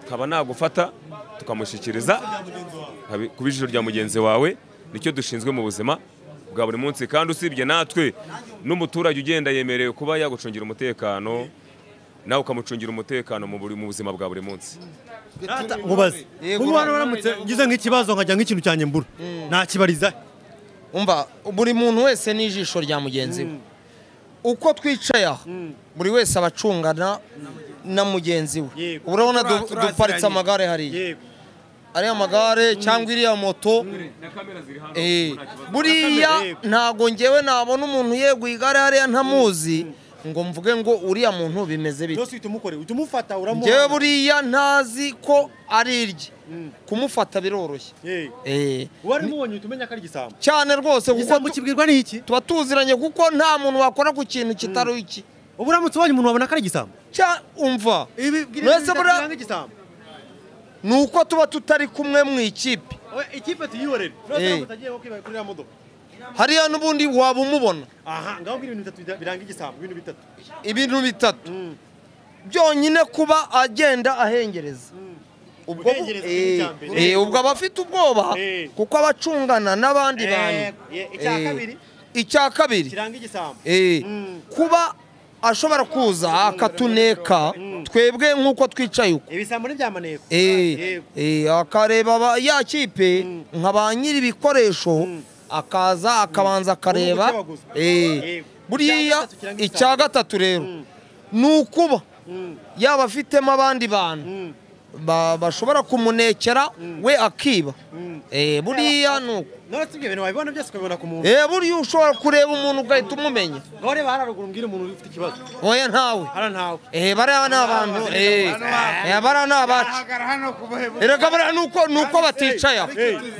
[SPEAKER 4] nkaba nagufata tukamushyikiriza nkabi- kuba ijisho rya mugenzi wawe nicyo dushinzwe mu buzima bwa buri munsi kandi usibye natwe n'umuturage ugenda yemerewe kuba yagucungira umutekano nawe ukamucungira umutekano mu buri- mu buzima bwa buri munsi
[SPEAKER 1] Data, nkubaze ubu hano baramutse ngize nk'ikibazo nkajya nk'ikintu cyanjye mbura nakibariza
[SPEAKER 2] umva buri muntu wese ni ijisho rya mugenzi we uko twicaye aha buri wese aba acungana na mugenzi we
[SPEAKER 1] Yego.
[SPEAKER 2] urabona du-
[SPEAKER 3] Turaturanye.
[SPEAKER 2] duparitse amagare hariya ariya magare cyangwa iriya moto Eh, buriya ntago ngewe nabona umuntu yeguye igare hariya ntamuzi ngo mvuge ngo uriya muntu bimeze bite
[SPEAKER 1] byose uhita umukore uhita umufata
[SPEAKER 2] ngewe
[SPEAKER 1] uramuha
[SPEAKER 2] buriya ntazi ko ari irye kumufata biroroshye
[SPEAKER 1] Yego.
[SPEAKER 2] Eh,
[SPEAKER 1] uwari umubonye uhita umenya ko ari igisambo
[SPEAKER 2] cyane rwose kuko
[SPEAKER 1] igisambo kibwirwa n'iki
[SPEAKER 2] tuba tuziranye kuko nta muntu wakora ku kintu kitari iki
[SPEAKER 1] ubu uramutse ubonye umuntu wabona ko ari igisambo
[SPEAKER 2] Cya- umva
[SPEAKER 1] ibi
[SPEAKER 2] Mwese buriya-
[SPEAKER 1] biranga igisambo
[SPEAKER 2] ni uko tuba tutari kumwe mu ikipe
[SPEAKER 1] Oya, ikipe tuyihorere
[SPEAKER 2] Eh.
[SPEAKER 1] ntabwo utagiye wo kwibaye kuri iriya modoka
[SPEAKER 2] hariya n'ubundi waba umubona
[SPEAKER 1] aha ngaho ibintu bitatu bida- biranga igisambo ibintu bitatu
[SPEAKER 2] ibintu bitatu byonyine kuba agenda ahengereza ubwo bu-
[SPEAKER 1] Guhengereza ni
[SPEAKER 2] eh,
[SPEAKER 1] icya mbere.
[SPEAKER 2] eh, ubwo aba afite ubwoba
[SPEAKER 1] Eh.
[SPEAKER 2] kuko aba acungana n'abandi bantu
[SPEAKER 1] Eh, icya
[SPEAKER 2] Eh,
[SPEAKER 1] kabiri
[SPEAKER 2] icya kabiri
[SPEAKER 1] kiranga igisambo
[SPEAKER 2] Eh, kuba ashobora kuza akatuneka twebwe nk'uko twicaye uko
[SPEAKER 1] ibisambo n'ibyamaneko
[SPEAKER 2] Eh, eh, akareba ba- ya kipe nka ba nyiri ibikoresho akaza akabanza akareba
[SPEAKER 1] Ubu buke baguze.
[SPEAKER 2] Eh,
[SPEAKER 1] Yego. Icya
[SPEAKER 2] buriya
[SPEAKER 1] gatatu kiranga
[SPEAKER 2] icya gatatu rero ni ukuba yaba afitemo abandi bantu bashobora kumunekera we akiba buriya ni uko
[SPEAKER 1] none si ibyo bintu wabibona byose ukabibona ku muntu
[SPEAKER 2] buriya ushobora kureba umuntu ugahita umumenya
[SPEAKER 1] none bararuguru umbwire umuntu ufite ikibazo
[SPEAKER 2] oya ntawe
[SPEAKER 1] hara ntawe
[SPEAKER 2] Eh, bariya ni abantu eh, eh, bariya ni abacu erega bariya ni uko- ni uko baticaye aho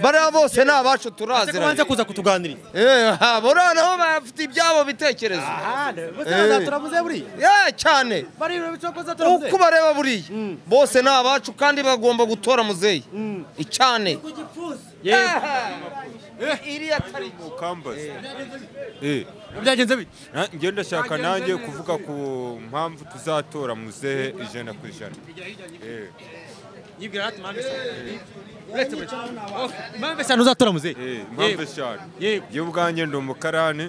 [SPEAKER 2] bariya bose ni abacu
[SPEAKER 1] ese kubanza
[SPEAKER 2] turaziranye
[SPEAKER 1] kuza kutuganiriza
[SPEAKER 2] Eh, ha, buriya nabo bafite ibyabo bitekerezo
[SPEAKER 1] aha bose bazaturabuze buriya
[SPEAKER 2] Eh, cyane
[SPEAKER 1] bari ibintu bicokoza
[SPEAKER 2] uko
[SPEAKER 1] zaturabuze
[SPEAKER 2] ubareba buriya bose ni abacu kandi bagomba gutora muzeyi cyane iriya tariki
[SPEAKER 11] ukambaza
[SPEAKER 1] byagenze bite
[SPEAKER 11] Na- njye ndashaka nanjye kuvuga ku mpamvu tuzatora muzehe ijana ku ijana Eh,
[SPEAKER 1] yibwira ati mpamvu eshanu uretse buri mpamvu eshanu uzatora muzehe
[SPEAKER 11] eh, mpamvu eshanu
[SPEAKER 1] yego
[SPEAKER 11] njye ubwanjye ndi umukarani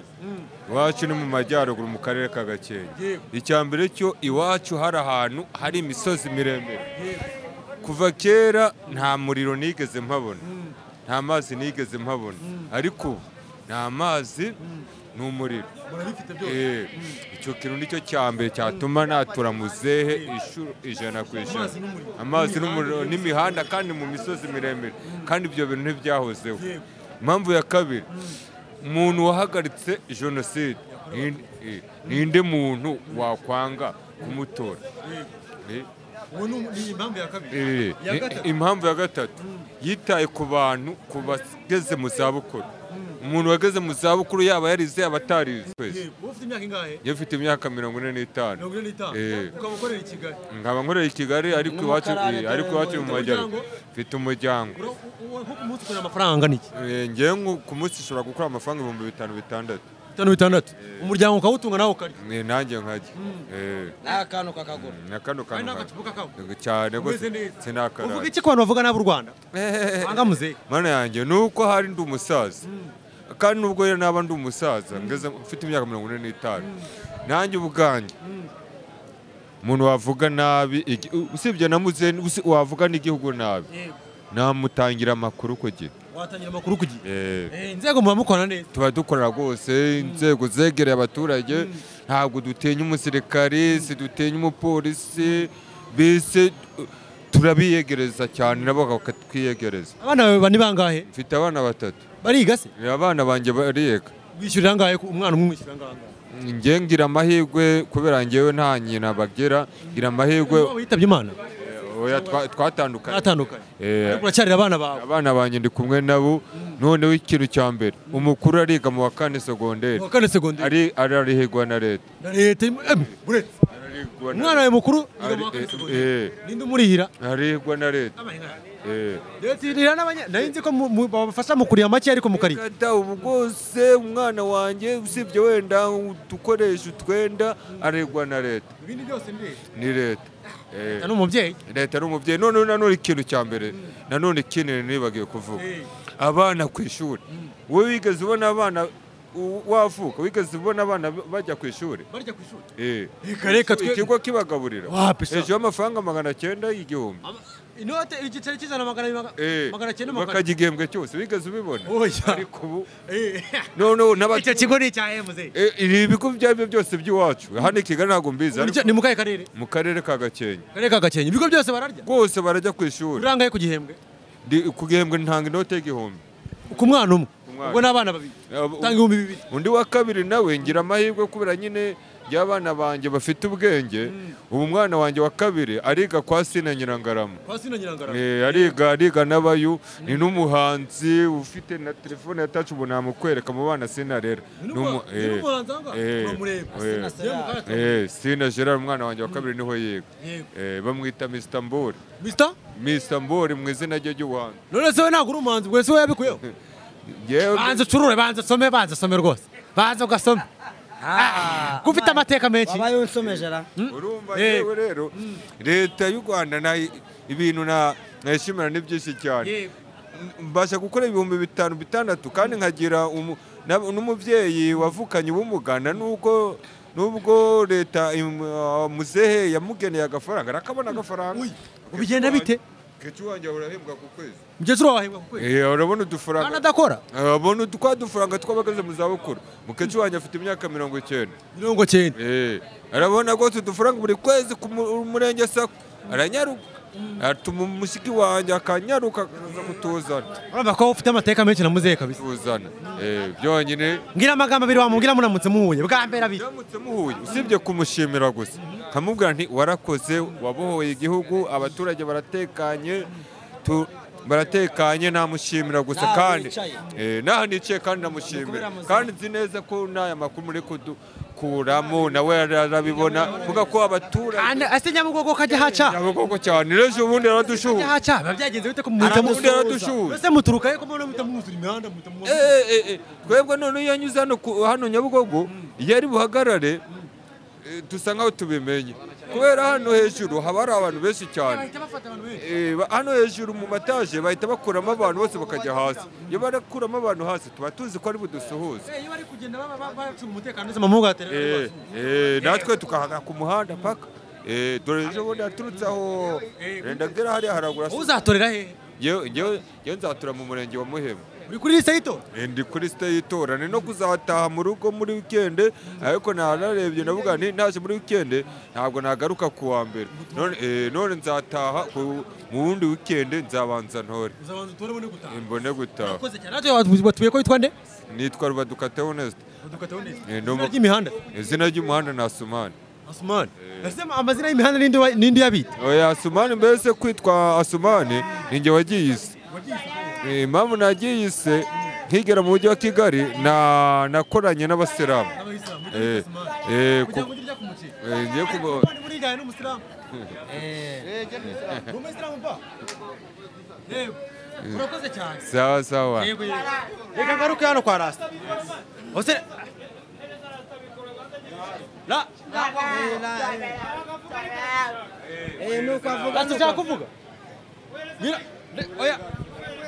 [SPEAKER 11] iwacu ni mu majyaruguru mu karere ka gakenke icya mbere cyo iwacu hari ahantu hari imisozi miremire kuva kera nta muriro nigeze mpabona nta mazi nigeze mpabona ariko ubu ni amazi ni umuriro Eh, icyo kintu nicyo cya mbere cyatuma natura muzehe inshuro ijana ku ijana amazi n'umuriro n'imihanda kandi mu misozi miremire kandi ibyo bintu ntibyahozeho impamvu ya kabiri umuntu wahagaritse jenoside ni- eh, ninde muntu wakwanga kumutora Eh,
[SPEAKER 1] ubu ni iyi mpamvu ya kabiri
[SPEAKER 11] Eh,
[SPEAKER 1] Iya gatatu.
[SPEAKER 11] impamvu ya gatatu yitaye ku bantu ku bageze mu zabukuru umuntu wageze mu zabukuru yaba yarize yaba atarize twese
[SPEAKER 1] uba ufite imyaka ingahe
[SPEAKER 11] iyo ufite imyaka mirongo ine n'itanu
[SPEAKER 1] mirongo ine n'itanu
[SPEAKER 11] Eh.
[SPEAKER 1] ukaba ukorera i kigali
[SPEAKER 11] nkaba nkorera i kigali ariko iwacu eh, ariko iwacu mu majyaruguru mfite umuryango
[SPEAKER 1] Ura- u- u- nko ku munsi ukorera amafaranga ni iki
[SPEAKER 11] Eh, njyewe nko- ku munsi ushobora gukora amafaranga ibihumbi bitanu bitandatu
[SPEAKER 1] bitanu bitandatu umuryango ukawutunga nawe ukarya
[SPEAKER 11] Eh, nanjye nkajya Eh,
[SPEAKER 8] n'akantu kakagura
[SPEAKER 11] na kano
[SPEAKER 1] ari
[SPEAKER 11] kantu nkajya.
[SPEAKER 1] n'agacupa kawe
[SPEAKER 11] cyane rwose
[SPEAKER 1] Umeze neza.
[SPEAKER 11] sinakarara
[SPEAKER 1] uvuga iki ku bantu bavuga nabi u rwanda banga muzehe
[SPEAKER 11] mana yanjye ni uko hari ndi umusaza kandi nubwo rero naba ndi umusaza ngeze mfite imyaka mirongo ine n'itanu nanjye ubwanjye umuntu wavuga nabi igi- usibye na muzehe usi- wavuga n'igihugu nabi namutangira amakuru ku gihe
[SPEAKER 1] watangira amakuru ku gihe
[SPEAKER 11] Eh,
[SPEAKER 1] Eh, inzego muba mukorana neza
[SPEAKER 11] tuba dukorera rwose inzego zegereye abaturage ntabwo dutinya umusirikari sidutinya umupolisi bise uh, turabiyegereza cyane nabo bakatwiyegereza
[SPEAKER 1] abana bawe bane bangahe
[SPEAKER 11] mfite abana batatu
[SPEAKER 1] bariga se
[SPEAKER 11] abana banjye bariga
[SPEAKER 1] wishyurira angahe ku- umwana umwe umwishyurira angahe
[SPEAKER 11] njye ngira amahirwe kubera njyewe nta nyina bagira ngira amahirwe
[SPEAKER 1] waba yitabye imana
[SPEAKER 11] oya twa- twatandukanye
[SPEAKER 1] atandukanye
[SPEAKER 11] Eh,
[SPEAKER 1] ariko uracyarira abana bawe
[SPEAKER 11] abana banjye ndi kumwe nabo noneho ikintu cya mbere umukuru ariga mu wa kane segonderi
[SPEAKER 1] uwa kane segonderi
[SPEAKER 11] ari ararihirwa na leta
[SPEAKER 1] na leta imwe- em, buretse
[SPEAKER 11] Ararihirwa na-
[SPEAKER 1] umwana wawe mukuru yiga
[SPEAKER 11] Ari-
[SPEAKER 1] mu wa kane
[SPEAKER 11] eh,
[SPEAKER 1] segonderi
[SPEAKER 11] eh,
[SPEAKER 1] ninde umurihira
[SPEAKER 11] ararihirwa na leta Eh.
[SPEAKER 1] leta irihira n'abanya nari nzi ko mu- mu- babafasha mu kurira make ariko mu kariya
[SPEAKER 11] Kata ubu bwose umwana wanjye usibye wenda udukoresha utwenda arihirwa na leta
[SPEAKER 1] ibindi byose ni leta
[SPEAKER 11] ni leta Eh.
[SPEAKER 1] ni umubyeyi
[SPEAKER 11] leta ari umubyeyi noneho nanone ikintu cya mbere nanone kinini nibagiwe kuvuga abana ku ishuri wowe wigeze ubona abana u- wavuka wigeze ubona abana b- bajya ku ishuri
[SPEAKER 1] barya ku ishuri
[SPEAKER 11] Eh.
[SPEAKER 1] Reka, reka twe-
[SPEAKER 11] ikigo kibagaburira
[SPEAKER 1] Wapi se?
[SPEAKER 11] hejuru y'amafaranga magana cyenda y'igihumbi
[SPEAKER 1] Ama- inote igiceri cy'ijana magana
[SPEAKER 11] Eh.
[SPEAKER 1] abiri magana cyenda magana
[SPEAKER 11] bakajya igihembwe cyose wigeze ubibona
[SPEAKER 1] Oya.
[SPEAKER 11] ariko ubu
[SPEAKER 1] Eh.
[SPEAKER 11] noneho n'abatu-
[SPEAKER 1] icyo kigo ni icya emuze
[SPEAKER 11] Eh, ibi ibigo ibyo ari byo byose by'iwacu hano i kigali ntabwo mbizi ariko
[SPEAKER 1] ni mu kahe karere
[SPEAKER 11] mu karere ka gakenke
[SPEAKER 1] karere ka gakenke ibigo byose bararya
[SPEAKER 11] rwose barajya ku ishuri
[SPEAKER 1] urangaye ku gihembwe
[SPEAKER 11] Ndi- ku gihembwe ntanga inote y'igihumbi
[SPEAKER 1] ku mwana umwe
[SPEAKER 11] mwana.
[SPEAKER 1] ubwo ni abana babiri
[SPEAKER 11] Abo-
[SPEAKER 1] utanga ibihumbi bibiri
[SPEAKER 11] undi wa kabiri nawe ngira amahirwe kubera nyine y'abana banjye bafite ubwenge ubu umwana wanjye wa kabiri ariga kwa sina nyirangarama
[SPEAKER 1] kwasina nyirangara
[SPEAKER 11] Eh, ariga ariga n'abayu ni n'umuhanzi ufite na telefone ya tacu ubu namukwereka mu bana sina rero
[SPEAKER 1] ni
[SPEAKER 11] Ni umu- eh,
[SPEAKER 1] umuhanzi ahangaha
[SPEAKER 11] eh,
[SPEAKER 1] turamureba
[SPEAKER 11] eh,
[SPEAKER 1] Yewe mu kahe karere?
[SPEAKER 11] eh, sina gerard umwana wanjye wa kabiri niho yiga
[SPEAKER 1] Yego.
[SPEAKER 11] Eh, bamwita mr mbori
[SPEAKER 1] Mister
[SPEAKER 11] mr mbori mu izina rye ry'ubuhanzi
[SPEAKER 1] none se we ntabwo uri umuhanzi bwese we yabikuyeho
[SPEAKER 11] Yewe-
[SPEAKER 1] banza ucurure banza usome banza usome rwose banza ugasome ko ufite amateka menshi
[SPEAKER 8] wabaye unsomeje ra
[SPEAKER 11] urumva
[SPEAKER 1] Eh.
[SPEAKER 11] yewe rero leta y'u rwanda nayo ibintu na- nayishimira ni byinshi cyane
[SPEAKER 1] Yego.
[SPEAKER 11] mbasha gukora ibihumbi bitanu bitandatu kandi nkagira umu- na- n'umubyeyi wavukanye ubumuga na n'ubwo nubwo leta im- ah, muzehe yamugeneye agafaranga arakabona agafaranga
[SPEAKER 1] ubigenda bite
[SPEAKER 11] kecu wanjye urahembwa ku kwezi
[SPEAKER 1] mugezi wahembwa ku kwezi
[SPEAKER 11] Eh, urabona
[SPEAKER 1] kandi
[SPEAKER 11] udufaranga
[SPEAKER 1] adakora
[SPEAKER 11] urabona twa dufaranga tw'abageze mu zabukuru mukecu wanjye afite imyaka mirongo icyenda
[SPEAKER 1] mirongo cyenda
[SPEAKER 11] Eh, arabona rwose udufaranga buri kwezi ku mu- murenge sako aranyaruka atuma umusiki wanjye akanyaruka akaza kutuzana
[SPEAKER 1] urumva ko ufite amateka menshi na muzehe kabisa
[SPEAKER 11] tuzana byonyine
[SPEAKER 1] ngira amagambo abiri wamubwira muramutse muhuye bwa mbere abiri
[SPEAKER 11] muramutse muhuye usibye kumushimira gusa nkamubwira nti warakoze wabohoye igihugu abaturage baratekanye tu- baratekanye namushimira gusa
[SPEAKER 8] Naho
[SPEAKER 11] kandi
[SPEAKER 8] wicaye.
[SPEAKER 11] eh, naho nicaye kandi namushimira
[SPEAKER 8] muzima.
[SPEAKER 11] kandi nzi neza ko n'aya makuru muri kudukuramo nawe arabibona kuvuga ko abaturage
[SPEAKER 1] kandi ese nyabugogo kajya haca
[SPEAKER 11] nyabugogo cyane ejo ubundi
[SPEAKER 1] kajya
[SPEAKER 11] aradushuha
[SPEAKER 1] haca biba byagenze bite ko muhita
[SPEAKER 11] Aramusuhuza.
[SPEAKER 1] musuhuza ese muturuka he ko mubona muhita mwuzura imihanda muhita mwuzura
[SPEAKER 11] Eh, eh, eh, twebwe none iyo anyuze hano ku- hano nyabugogo iyo ari buhagarare eh, dusa nkaho tubimenye kubera hano hejuru haba hari abantu benshi cyane Eh, ba- hano hejuru mu mataje bahita bakuramo abantu bose bakajya hasi iyo barakuramo abantu hasi tuba tuzi ko ari budusuhuze
[SPEAKER 1] iyo bari kugenda baba ba- bacunga umutekano ndetse mamugatera
[SPEAKER 11] Eh, eh, natwe tukahaga ku muhanda paka Eh, dore ejo bundi yaturutse aho renda agera hariya haragura
[SPEAKER 1] uzatorera he
[SPEAKER 11] Yewe- yewe yewe nzatura mu murenge wa muhima
[SPEAKER 1] uri kuri lise yito
[SPEAKER 11] Eh, ndi kuri site y'itora ni no kuzataha mu rugo muri wikende ariko nararebye navuga nti ntaje muri wikende ntabwo nagaruka ku wa mbere none, eh, none nzataha ku- mu wundi wikende nzabanza ntore
[SPEAKER 1] uzabanza utore ubone gutaha
[SPEAKER 11] Eh, mbone gutaha
[SPEAKER 1] urakoze cyane natwe watu- batuye ko yitwa nde
[SPEAKER 11] nitwa rubadukateho honesite
[SPEAKER 1] dukataho neza
[SPEAKER 11] Eh,
[SPEAKER 1] izina
[SPEAKER 11] ndomo-
[SPEAKER 1] ry'imihanda
[SPEAKER 11] izina ry'umuhanda ni asumani
[SPEAKER 1] asumani ese amazina y'imihanda n'indi wa- n'indi y'abita
[SPEAKER 11] oya asumani mbese kwitwa asumani ni njye wagiyise Eh, impamvu nagiyise nkigera mu mujyi wa kigali na- nakoranye n'abasilamu Eh, eh, ku- Eh, ngiye kubo-
[SPEAKER 1] buriya n'umusilamu ni umusilamu pa yego urakoze cyane
[SPEAKER 11] sawa sawa
[SPEAKER 1] yego yego reka ngaruke hano kwa rasta ose la
[SPEAKER 8] nuko avuga
[SPEAKER 1] rasta ushaka kuvuga ngira ne- oya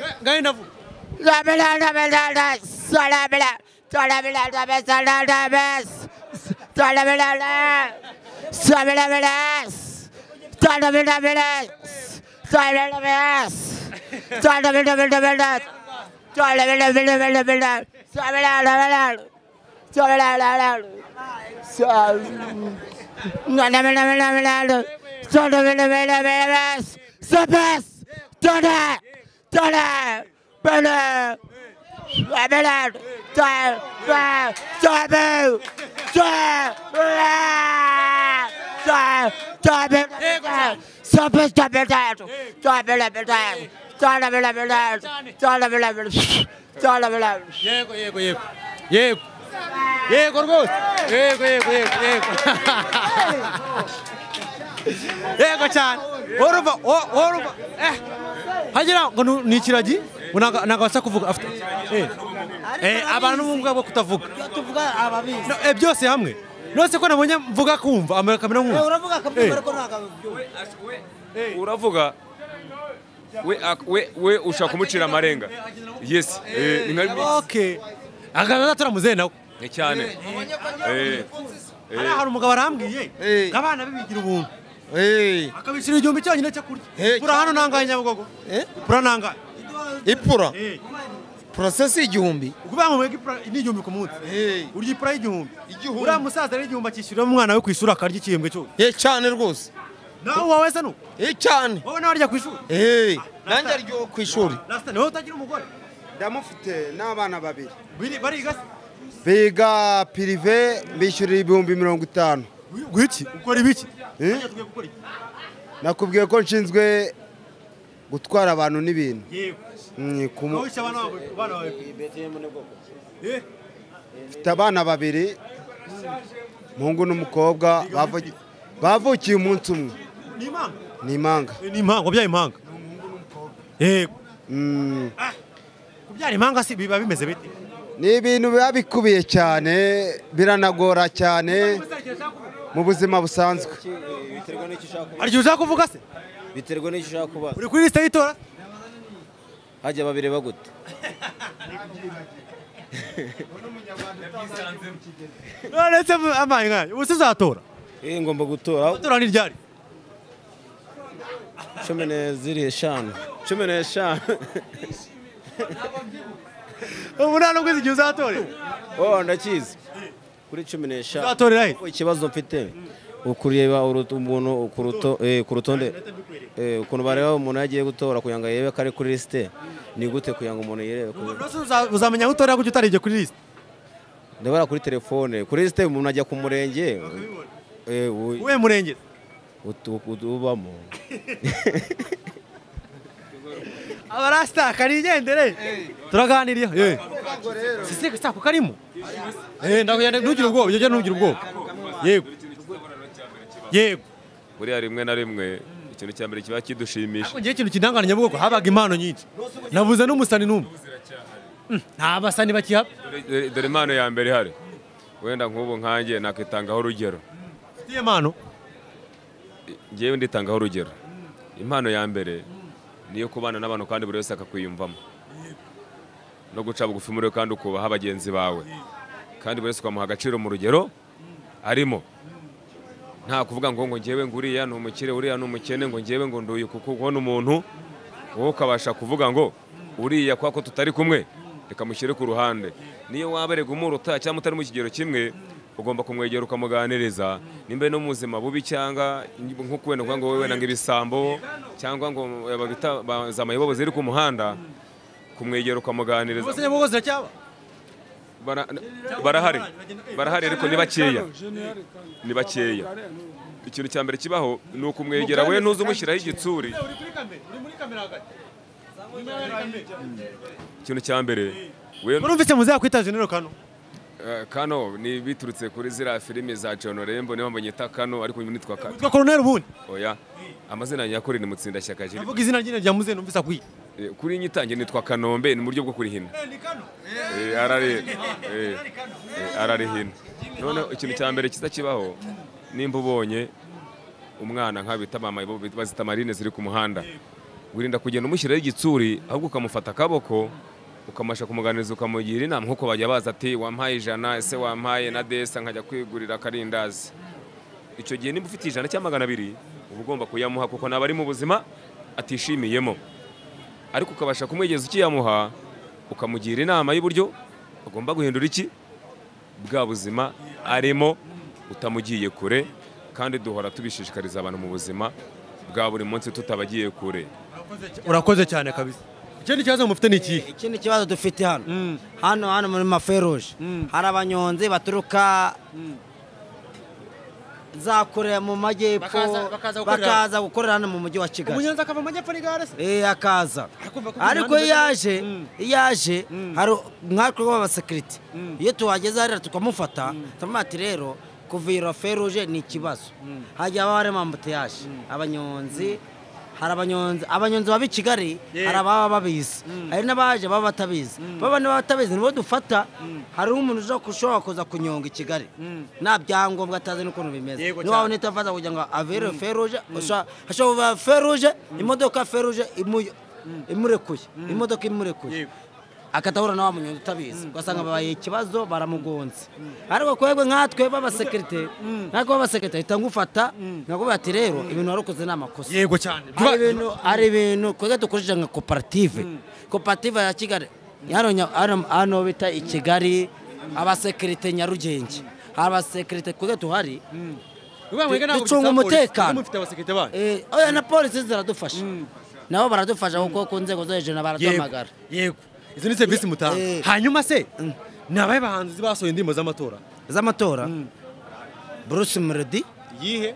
[SPEAKER 1] Ne- ngaye ndavuga yego yego yego yego yego rwose yego yego yego yego yego cyane oruva o- oruva eh hagira ngo nu- ni ikiragi ngo ntago ntago abasha kuvuga afite eh eh abantu b'ubumuga bwo kutavuga
[SPEAKER 8] tuvuga ababizi
[SPEAKER 1] No, eh, byose hamwe nose ko nabonye mvuga kumva amara kamera
[SPEAKER 8] Eh,
[SPEAKER 1] nkumva
[SPEAKER 8] uravuga akabyumva ariko ntabwo abibyumva
[SPEAKER 4] uravuga we ak- we we ushaka kumucira amarenga yes eh, ni nka
[SPEAKER 1] okay aganira azatora muzehe nawe
[SPEAKER 4] ni cyane Eh,
[SPEAKER 1] hariya hari umugabo arambwiye
[SPEAKER 2] Eh.
[SPEAKER 1] ngo abana be bigira ubuntu
[SPEAKER 2] Eh,
[SPEAKER 1] akabishyura igihumbi cyonyine cyo kurya
[SPEAKER 2] Eh,
[SPEAKER 1] pura hano nangaye nyabugogo
[SPEAKER 2] Eh?
[SPEAKER 1] pura nangaye
[SPEAKER 2] ipura
[SPEAKER 1] Eh.
[SPEAKER 2] porosesi igihumbi
[SPEAKER 1] ukuvuga ngo mwebwe ipura ni igihumbi ku munsi
[SPEAKER 2] Eh.
[SPEAKER 1] urya ipura y'igihumbi
[SPEAKER 2] Igihumbi.
[SPEAKER 1] uriya musaza rero igihumbi akishyurira umwana we ku ishuri akarya igihembwe cyose
[SPEAKER 2] Eh, cyane rwose
[SPEAKER 1] nawe wawe se nuko
[SPEAKER 2] Eh, cyane
[SPEAKER 1] wowe nawe arya ku ishuri
[SPEAKER 2] Eh, nanjye aryo ku ishuri
[SPEAKER 1] rasita niwe utagira umugore
[SPEAKER 5] ndamufite n'abana babiri
[SPEAKER 1] Biri- bariga se
[SPEAKER 5] biga pirive bishyurira ibihumbi mirongo itanu
[SPEAKER 1] gwiki ukora ibiki
[SPEAKER 5] Eh?
[SPEAKER 1] Hajya tugiye gukora iki?
[SPEAKER 5] nakubwiye ko nshinzwe gutwara abantu n'ibintu
[SPEAKER 1] yego
[SPEAKER 5] Mm, ku mu-
[SPEAKER 1] wowe wishyura abana bawe abana bawe Eh,
[SPEAKER 5] mfite abana babiri umuhungu n'umukobwa bavu- bavukiye umunsi umwe
[SPEAKER 1] ni impanga
[SPEAKER 5] ni impanga
[SPEAKER 1] Eh, ni impanga wabyaye impanga yego
[SPEAKER 5] Mm,
[SPEAKER 1] kubyara impanga si biba bimeze bite
[SPEAKER 5] ni ibintu biba bikubiye cyane biranagora cyane mu buzima busanzwe
[SPEAKER 8] biterwa n'icyo ushaka kuba
[SPEAKER 1] hari igihe ushaka kuvuga se
[SPEAKER 8] biterwa n'icyo ushaka kuba
[SPEAKER 1] uri kuri lisite y'itora
[SPEAKER 8] hajya babireba gute
[SPEAKER 1] none se amaye nkayo ubu se uzatora
[SPEAKER 8] Eh, ngomba gutora
[SPEAKER 1] itora ni ryari
[SPEAKER 8] cumi n'ebyiri eshanu cumi n'eshanu
[SPEAKER 1] ubu nta n'ubwo uzi igihe uzatorera
[SPEAKER 8] wowe ndakizi kuri cumi n'eshanu
[SPEAKER 1] uzatorera he
[SPEAKER 8] ikibazo mfite ukureba umuntu ku ruto- eh, ku rutonde
[SPEAKER 12] ukuntu bareba umuntu yagiye gutora kugira ngo yerebe ko ari kuri lisite ni gute kugira ngo umuntu yerebe
[SPEAKER 1] uzamenya aho utorera kuko utarebye kuri lisite
[SPEAKER 12] ndabona kuri telefone kuri lisite umuntu ajya ku murenge
[SPEAKER 1] uwe murenge
[SPEAKER 12] ubamo
[SPEAKER 1] abarasitaka nigendere turaganiriye sisi sitaka uko arimo ntugire ubwoba ujya ntugire ubwoba yego yego
[SPEAKER 4] buriya rimwe na rimwe ikintu cya mbere kiba kidushimisha
[SPEAKER 1] ngewe ikintu kidangana nyabugogo habaga impano nyinshi nabuze n'umusani n'umwe nta basani bakihaba
[SPEAKER 4] dore impano ya mbere ihari wenda nk'ubu nkange nakwitangaho urugero
[SPEAKER 1] ufitiye impano
[SPEAKER 4] ngewe nditangaho urugero impano ya mbere niyo kubana n'abantu kandi buri wese akakwiyumvamo no guca bugufi muri kandi ukubaha bagenzi bawe kandi buri wese ukamuha agaciro mu rugero arimo nta kuvuga ngo ngo ngewe ngo uriya ni umukire uriya ni umukene ngo ngewe ngo nduye kuko ubona umuntu wowe ukabasha kuvuga ngo uriya kwa ko tutari kumwe reka mushyire ku ruhande niyo waba rega umuruta cyangwa utari mu kigero kimwe ugomba kumwegera ukamuganiriza nimba no mu buzima bubi cyangwa nko kubera ngo wowe wenda ibisambo cyangwa ngo za mayibobo ziri ku muhanda kumwegera ukamuganiriza barahari barahari ariko ni bakeya ni bakeya ikintu cya mbere kibaho ni ukumwegera we ntuze umushyiraho igitsuri ikintu cya mbere
[SPEAKER 1] urumvise muzakwita jenero kano
[SPEAKER 4] kano ni biturutse kuri ziriya filime za john rembo niyo mbanyita kano ariko uyu nitwa kano
[SPEAKER 1] witwa koroneri ubundi
[SPEAKER 4] oya amazina nyakuri ni mutsindashyaka jiri
[SPEAKER 1] avuga izina ryine rya muzene numvise akwiye
[SPEAKER 4] kuri nyitange nitwa kanombe ni mu buryo bwo kurihina ararihina noneho ikintu cya mbere kiza kibaho nimba ubonye umwana nk'abita mama bazita marine ziri ku muhanda wirinda kugenda umushyiraho igitsuri ahubwo ukamufata akaboko ukamasha kumuganiriza ukamugira inama nk'uko bajya baza ati wampaye ijana ese wampaye na desa nkajya kwigurira akarindazi icyo gihe niba ufite ijana cyangwa magana abiri uba ugomba kuyamuha kuko naba ari mu buzima atishimiyemo ariko ukabasha kumwegeza ukiyamuha ukamugira inama y'uburyo agomba guhindura iki bwa buzima arimo utamugiye kure kandi duhora tubishishikariza abantu mu buzima bwa buri munsi tutabagiye kure
[SPEAKER 1] urakoze cyane kabisa ikindi kibazo mufite ni ikihe
[SPEAKER 8] ikindi kibazo dufite hano hano hano muri maferuje hari abanyonzi baturuka za kure mu majyepfo bakaza gukorera hano mu mujyi wa kigali
[SPEAKER 1] umunyonzi akava mu majyepfo n'igare se
[SPEAKER 8] eh akaza ariko iyo yaje iyo yaje hari nkatwe b'abasekirite iyo tuhageze hariya tukamufata turamuha ati rero kuva iyo feruje ni ikibazo hajya haba harimo ambutiyaje abanyonzi hari abanyonzi abanyonzi baba i kigali hari ababa babizi hari n'abaje baba batabizi baba n'abatabizi nibo dufata hari umuntu ushobora kuza kunyonga i kigali nta byangombwa atazi n'ukuntu bimeze niba unita afaza kugira ngo avere feruje hashobora kuba feruje imodoka feruje imurekuye imodoka imurekuye akatahura na wa munyonzi utabizi ugasanga babaye ikibazo baramugonze ariko kwebwe nkatwe b'abasekirite natwe b'abasekirite ahita ngufata nakubwira ati rero ibintu warukoze ni amakosa
[SPEAKER 1] yego cyane
[SPEAKER 8] hari ibintu twebwe dukoresheje nka koperative koperative ya kigali hano bita i kigali abasekirite nyarugenge hari abasekirite twebwe tuhari ducunga umutekano oya na polisi ziradufasha nabo baradufasha kuko ku nzego zo hejuru baraduhamagara
[SPEAKER 1] yego izo ni serivisi mutanga hanyuma se ni abahe bahanzi basohoye indirimbo z'amatora
[SPEAKER 8] z'amatora bruce melody
[SPEAKER 1] yihe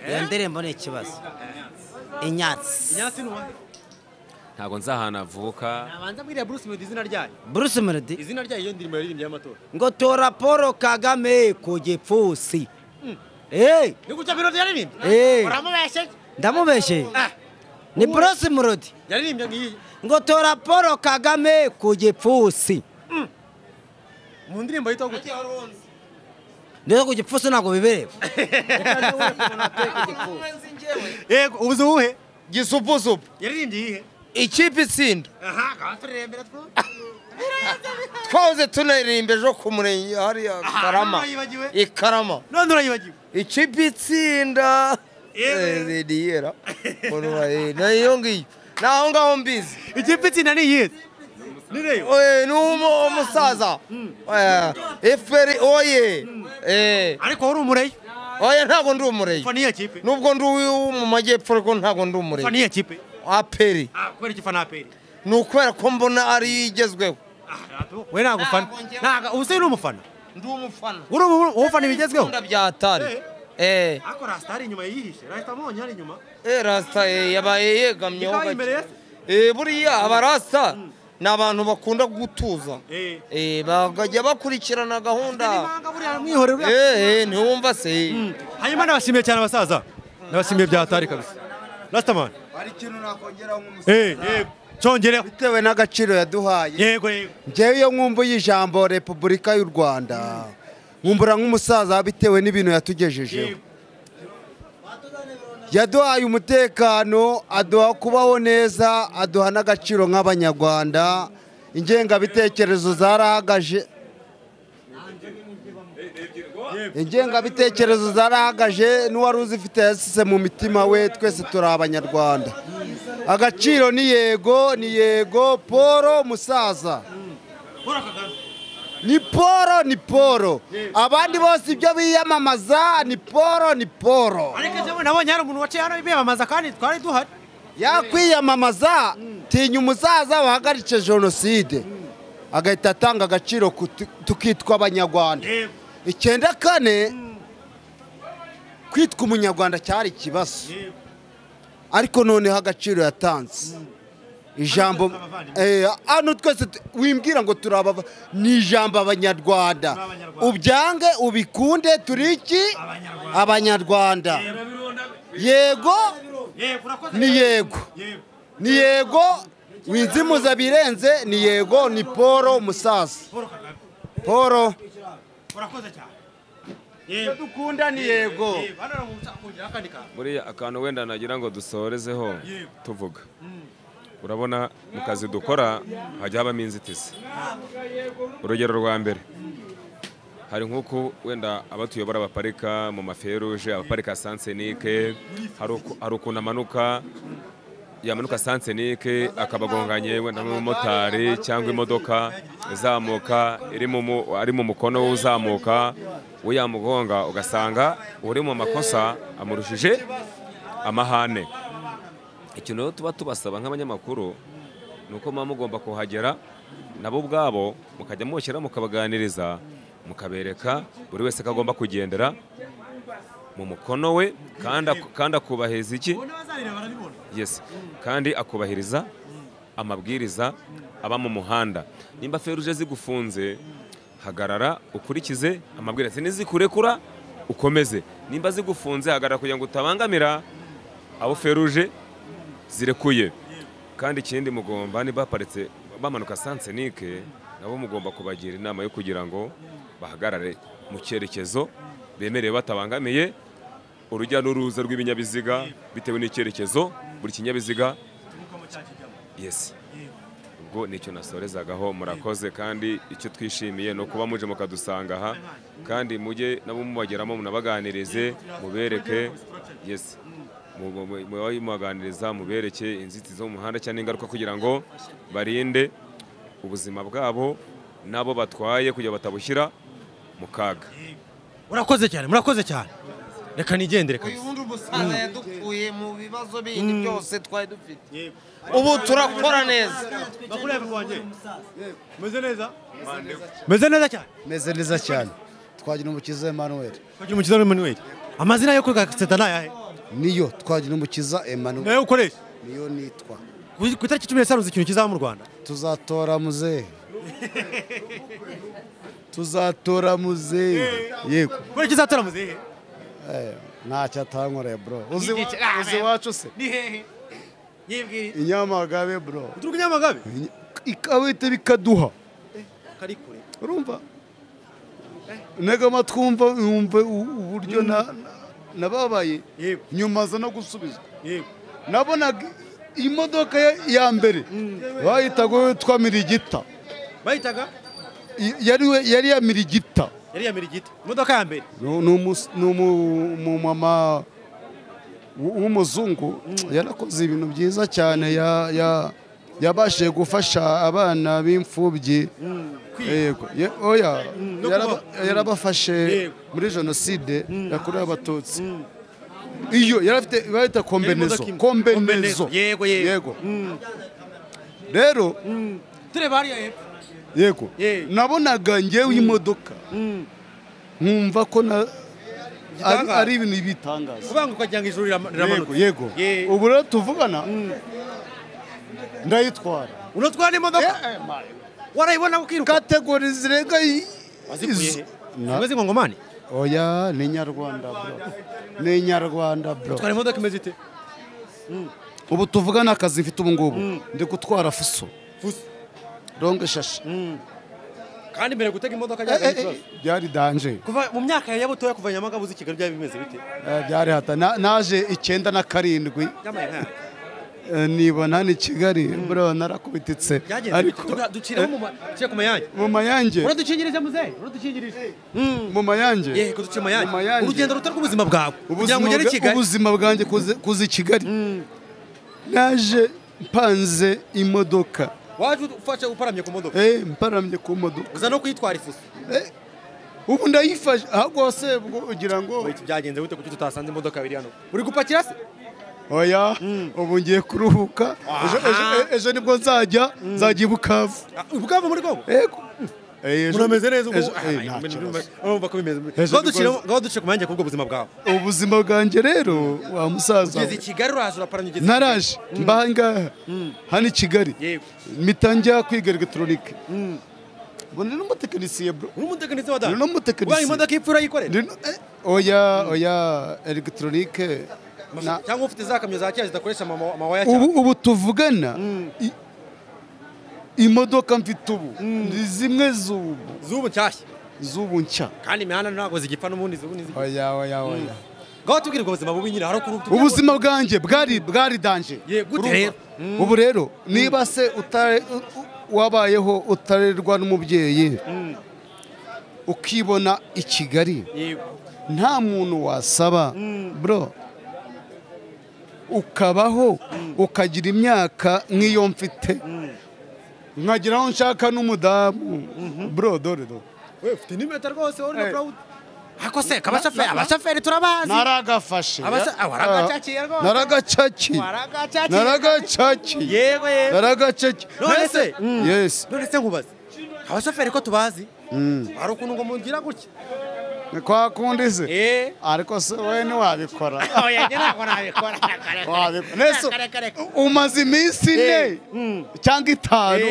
[SPEAKER 8] iyo ndirimbo ni ikibazo inyatsi
[SPEAKER 1] inyatsi ni uwa
[SPEAKER 4] ntabwo nzi ahantu avuka
[SPEAKER 1] nabanza mbwira bruce melody izina ryayo
[SPEAKER 8] bruce melody
[SPEAKER 1] izina ryayo iyo ndirimbo yaririmbye y'amatora
[SPEAKER 8] ngo tora paul kagame ku gipfusi eee
[SPEAKER 1] ni gutya melody yaririmbye eee uramubeshye
[SPEAKER 8] ndamubeshye ni burose murodi
[SPEAKER 1] yaririmbye ngiyi
[SPEAKER 8] ngo tora paul kagame ku gipfusi
[SPEAKER 1] mu ndirimbo yitwa gute
[SPEAKER 8] rero ku gipfusi ntabwo bibereba
[SPEAKER 1] yego ubuze uwuhe
[SPEAKER 2] gisupusupu
[SPEAKER 1] yaririmbye iyihe
[SPEAKER 2] ikipe itsinda twahoze tunaririmba ejo ku murenge hariya karama ikarama
[SPEAKER 1] none urayibagiwe
[SPEAKER 2] ikipe itsinda rero nayo ngiyo naho ngaho mbizi
[SPEAKER 1] ikipe itsinda ni iyihe
[SPEAKER 2] ni umusaza efuperi oye
[SPEAKER 1] ariko wari umureyo
[SPEAKER 2] oya ntabwo ndi umureyi nubwo ndi uwo mu majyepfo ariko ntabwo ndi umureyi
[SPEAKER 1] fani ya kipe
[SPEAKER 2] aperi
[SPEAKER 1] kubera iki fana aperi
[SPEAKER 2] ni ukubera ko mbona ari igezweho
[SPEAKER 1] we ntabwo ufana ntabwo ubu se uri umufana
[SPEAKER 2] ndi umufana
[SPEAKER 1] uri umufana ibigezweho
[SPEAKER 2] nkunda bya atari
[SPEAKER 1] Eh. Ako Rasta ari inyuma yihishe. Rasta mubonye ari inyuma.
[SPEAKER 2] Eh Rasta eh yabaye yegamyeho
[SPEAKER 1] gake. imbere ye?
[SPEAKER 2] Eh buriya abarasta ni abantu bakunda gutuza. Eh bagajya bakurikirana gahunda. Eh eh ntiwumva se.
[SPEAKER 1] Hanyuma nabashimiye cyane abasaza. Nabashimiye bya hatari kabisa. Rasta man.
[SPEAKER 5] Hari ikintu nakongeraho nk'umusaza.
[SPEAKER 1] Eh eh cyongereho.
[SPEAKER 5] Bitewe n'agaciro yaduhaye.
[SPEAKER 1] Yego yego.
[SPEAKER 5] Njyewe iyo nkumbuye ijambo Repubulika y'u Rwanda. nkumbura nk'umusaza bitewe n'ibintu yatugejejeho yaduhaye umutekano aduha kubaho neza aduha n'agaciro nk'abanyarwanda ingengabitekerezo zarahagaje ingengabitekerezo zarahagaje n'uwari uzifite yasise mu mitima we twese turi abanyarwanda agaciro ni yego ni yego polo musaza ni poro ni poro abandi bose ibyo biyamamaza ni poro ni poro
[SPEAKER 1] ariko nabonye hari umuntu waciye hano biyamamaza kandi twari duhari
[SPEAKER 5] yakwiyamamaza tinya umusaza wahagaritse jenoside agahita atanga agaciro tukitwa abanyarwanda icyenda kane kwitwa umunyarwanda cyari ikibazo ariko noneho agaciro yatanze ijambo hano twese wimbwira ngo turaba ni ijambo abanyarwanda ubyange ubikunde turi iki abanyarwanda yego ni yego ni yego winzimuza birenze ni yego ni polo umusaza polo dukunda ni yego
[SPEAKER 4] buriya akantu wenda nagira ngo dusorezeho tuvuga urabona mu kazi dukora hajya habamo inzitizi urugero rwa mbere hari nk'uko wenda abatuyobora baparika mu maferuje abaparika sansenike hari ukuntu amanuka yamanuka sansenike akabagonganye wenda n'umumotari cyangwa imodoka izamuka ari mu mukono w'uzamuka uyamugonga ugasanga uri mu makosa amurushije amahane ikintu rero tuba tubasaba nk'abanyamakuru ni uko muba mugomba kuhagera nabo ubwabo mukajya mubashyira mukabaganiriza mukabereka buri wese ko agomba kugendera mu mukono we kandi akubahiriza iki yesi kandi akubahiriza amabwiriza aba mu muhanda nimba feruje zigufunze hagarara ukurikize amabwiriza nizikurekura ukomeze nimba zigufunze hagarara kugira ngo utabangamira abo feruje zirekuye kandi ikindi mugomba niba baparitse bamanuka sansenike nabo mugomba kubagira inama yo kugira ngo bahagarare mu cyerekezo bemerewe batabangamiye urujya n'uruza rw'ibinyabiziga bitewe n'icyerekezo buri kinyabiziga yesi ubwo nicyo nasorezagaho murakoze kandi icyo twishimiye ni ukuba muje mukadusanga aha kandi mujye nabo mubageramo munabaganirize mubereke yesi mubaganiriza mubereke inzitizi zo mu muhanda cyangwa ingaruka kugira ngo barinde ubuzima bwabo n'abo batwaye kugira batabushyira mu kaga
[SPEAKER 1] murakoze cyane murakoze cyane reka nigendere
[SPEAKER 2] uyu wundi umusaza yadukuye mu bibazo bindi byose twari dufite ubu turakora neza
[SPEAKER 1] meze neza cyane
[SPEAKER 5] meze neza cyane twagira umukiza Emmanuel
[SPEAKER 1] twagira umukiza Emmanuel amazina yo kwiga seta ni ayahe
[SPEAKER 5] niyo twagira umukiza emmanuel
[SPEAKER 1] nayo ukoresha
[SPEAKER 5] niyo nitwa
[SPEAKER 1] ku itariki cumi n'eshanu ikintu kizaba mu rwanda
[SPEAKER 5] tuzatora muzehe tuzatora muzehe yego
[SPEAKER 1] kubera ikizatora muzehe
[SPEAKER 5] ntacyo atankoreye bro uzi iwacu se inyamagabe bro
[SPEAKER 1] uturuka inyamagabe
[SPEAKER 5] ikabita bikaduha
[SPEAKER 1] kari kure
[SPEAKER 5] urumva negama twumva wumve uburyo na nababaye nyuma aza no gusubizwa nabonaga imodoka ya mbere bayitaga witwa mirigita
[SPEAKER 1] bayitaga
[SPEAKER 5] yari ya mirigita
[SPEAKER 1] yari ya mirigita imodoka ya mbere
[SPEAKER 5] ni umumama w'umuzungu yarakoze ibintu byiza cyane
[SPEAKER 13] yabashije gufasha abana b'imfubyi oya yarabafashe muri jenoside yakorewe abatutsi iyo yarafite bahita kombenezo kombenezo
[SPEAKER 1] yego yego
[SPEAKER 13] rero
[SPEAKER 1] tureba hariya hepfo
[SPEAKER 13] yego nabonaga ngewe imodoka nkumva ko na ari ibintu bitangaza
[SPEAKER 1] kubanguka cyangwa ijuru riramanutse
[SPEAKER 13] yego ubu rero tuvugana ndayitwara
[SPEAKER 1] unatwara imodoka warayibona ukiruka
[SPEAKER 13] kategori zirenga
[SPEAKER 1] zimwe z'ingongomani
[SPEAKER 13] oya ni nyarwanda bro ni nyarwanda bro
[SPEAKER 1] utwara imodoka imeze ite
[SPEAKER 13] ubu tuvugana akazi mfite ubu ngubu ndi gutwara fuso ronge shashi
[SPEAKER 1] kandi mbere gutega imodoka byari ikibazo
[SPEAKER 13] byari danje
[SPEAKER 1] kuva mu myaka ya butoya kuva nyamagabe uzi kigali byari bimeze bite
[SPEAKER 13] byari hata naje icyenda na karindwi nibona ni kigali bro narakubititse
[SPEAKER 1] ariko duciraho mu mayange
[SPEAKER 13] mu mayange
[SPEAKER 1] uradukingirije muzehe uradukingirije
[SPEAKER 13] mu mayange
[SPEAKER 1] yego duce mu mayange urugendo ruto rw'ubuzima bwawe kugira ngo ugere i kigali
[SPEAKER 13] ubuzima bwanjye kuza i kigali naje mpanze imodoka
[SPEAKER 1] waje ufashe uparamye ku modoka
[SPEAKER 13] eh mparamye ku modoka
[SPEAKER 1] uza no kuyitwara ifuso
[SPEAKER 13] eh ubu ndayifashe ahubwo se ugira ngo
[SPEAKER 1] iki byagenze gute kuki tutasanze imodoka biri hano uri gupakira se
[SPEAKER 13] oya ubu ngiye kuruhuka ejo nibwo nzajya nzajya i bukavu
[SPEAKER 1] bukavu muri kongo
[SPEAKER 13] yego
[SPEAKER 1] murameze neza urumva ko bimeze ngaho duce ku mwanya kubwo buzima bwawe
[SPEAKER 13] ubuzima bwanjye rero wa musaza
[SPEAKER 1] ugeze i kigali uraje uraparanye ugeze
[SPEAKER 13] naraje mbahangaha hano i kigali mpita njya kwiga elegitoronike mbona ni umutekinisiye bro
[SPEAKER 1] uri umutekinisiye wa dada
[SPEAKER 13] ni umutekinisiye
[SPEAKER 1] ubaye imodoka y'ipfu urayikorera
[SPEAKER 13] oya oya elegitoronike
[SPEAKER 1] cyangwa ufite za kamyo za kera zidakoresha amawaya
[SPEAKER 13] cyane ubu tuvugana imodoka mfite ubu ni zimwe z'ubu
[SPEAKER 1] z'ubu nshyashya
[SPEAKER 13] z'ubu nshya
[SPEAKER 1] kandi imihanda ntabwo zigipfa n'ubundi z'ubu n'izigipfa
[SPEAKER 13] oya oya oya
[SPEAKER 1] ngaho tubwire ubwo buzima bubi nyine hari ukuntu
[SPEAKER 13] ubuzima bwanjye bwari bwari danje
[SPEAKER 1] gute rero
[SPEAKER 13] ubu rero niba se wabayeho utarerwa n'umubyeyi ukibona i kigali nta muntu wasaba bro ukabaho ukagira imyaka nk'iyo mfite nkagira aho nshaka n'umudamu bro dore do
[SPEAKER 1] we ufite nimeta rwose wowe na proud ako se kabashoferi abashoferi turabazi
[SPEAKER 13] naragafashe
[SPEAKER 1] waragacakiye rwose
[SPEAKER 13] naragacakiye naragacakiye
[SPEAKER 1] yego yego
[SPEAKER 13] naragacakiye
[SPEAKER 1] none se
[SPEAKER 13] yes
[SPEAKER 1] none se nkubaze abashoferi ko tubazi hari ukuntu ngo mugira gutya
[SPEAKER 13] ni kwa kundi se ariko se wowe ntiwabikora umaze iminsi ine cyangwa itanu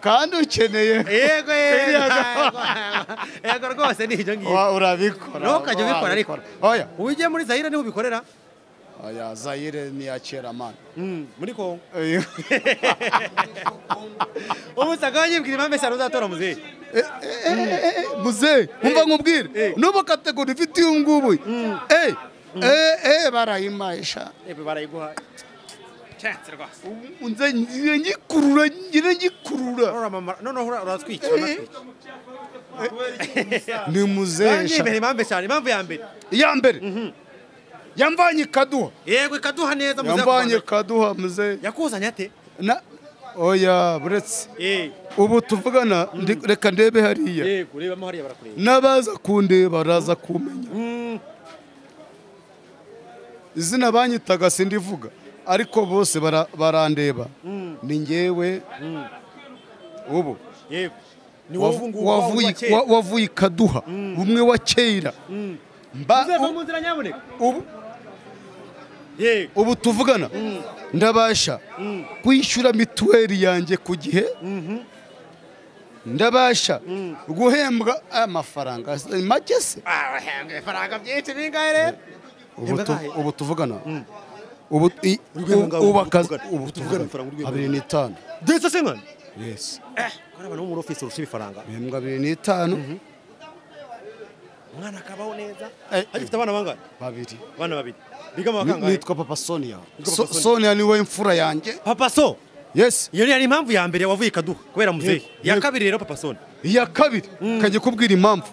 [SPEAKER 13] kandi ukeneye
[SPEAKER 1] yego yego rwose ni ibyo ngibyo
[SPEAKER 13] urabikora
[SPEAKER 1] ntukajye ubikora ariko oya ubu ugiye muri zayire niho ubikorera
[SPEAKER 13] oya zayire ni iya kera mani
[SPEAKER 1] muri kongo ubu usanga banyibwira impamvu eshanu uzatora muzehe
[SPEAKER 13] muzehe umva nkubwire n'ubu kategori ifite uyu ngubu eh eh barayimahisha
[SPEAKER 1] barayiguhaye
[SPEAKER 13] nze ngikurura ngira ngikurura
[SPEAKER 1] noneho uratwikira
[SPEAKER 13] ni muzehe
[SPEAKER 1] impamvu eshanu impamvu ya mbere
[SPEAKER 13] iya mbere yamvanye ikaduha
[SPEAKER 1] yego ikaduha neza
[SPEAKER 13] yamvanye ikaduha muzehe
[SPEAKER 1] yakuzanye ate
[SPEAKER 13] oya buretse ubu tuvugana reka ndebe hariya n'abaza kundeba baraza kumenya izina banyitaga sindivuga ariko bose barandeba ni ngewe ubu wavuye ikaduha umwe wa kera ubu tuvugana ndabasha kwishyura mituweli yanjye ku gihe ndabasha guhembwa amafaranga make se
[SPEAKER 1] amafaranga byinshi bingahe rero
[SPEAKER 13] ubu tuvugana ubu akazi ubu tuvugana abiri n'itanu
[SPEAKER 1] ndetse se mwana
[SPEAKER 13] yesi
[SPEAKER 1] urabona bo muri ofisi urusha ibifaranga
[SPEAKER 13] bihembwa abiri n'itanu
[SPEAKER 1] umwana akabaho neza agifite abana bangana
[SPEAKER 13] babiri
[SPEAKER 1] abana babiri biga mu bakangahe
[SPEAKER 13] nitwa papa sonia sonia niwe mfura yanjye
[SPEAKER 1] papa so
[SPEAKER 13] yes
[SPEAKER 1] iyo yari impamvu ya mbere wavuye ikaduha kubera muzehe iya kabiri rero papa sonia
[SPEAKER 13] iya kabiri kajya kubwira impamvu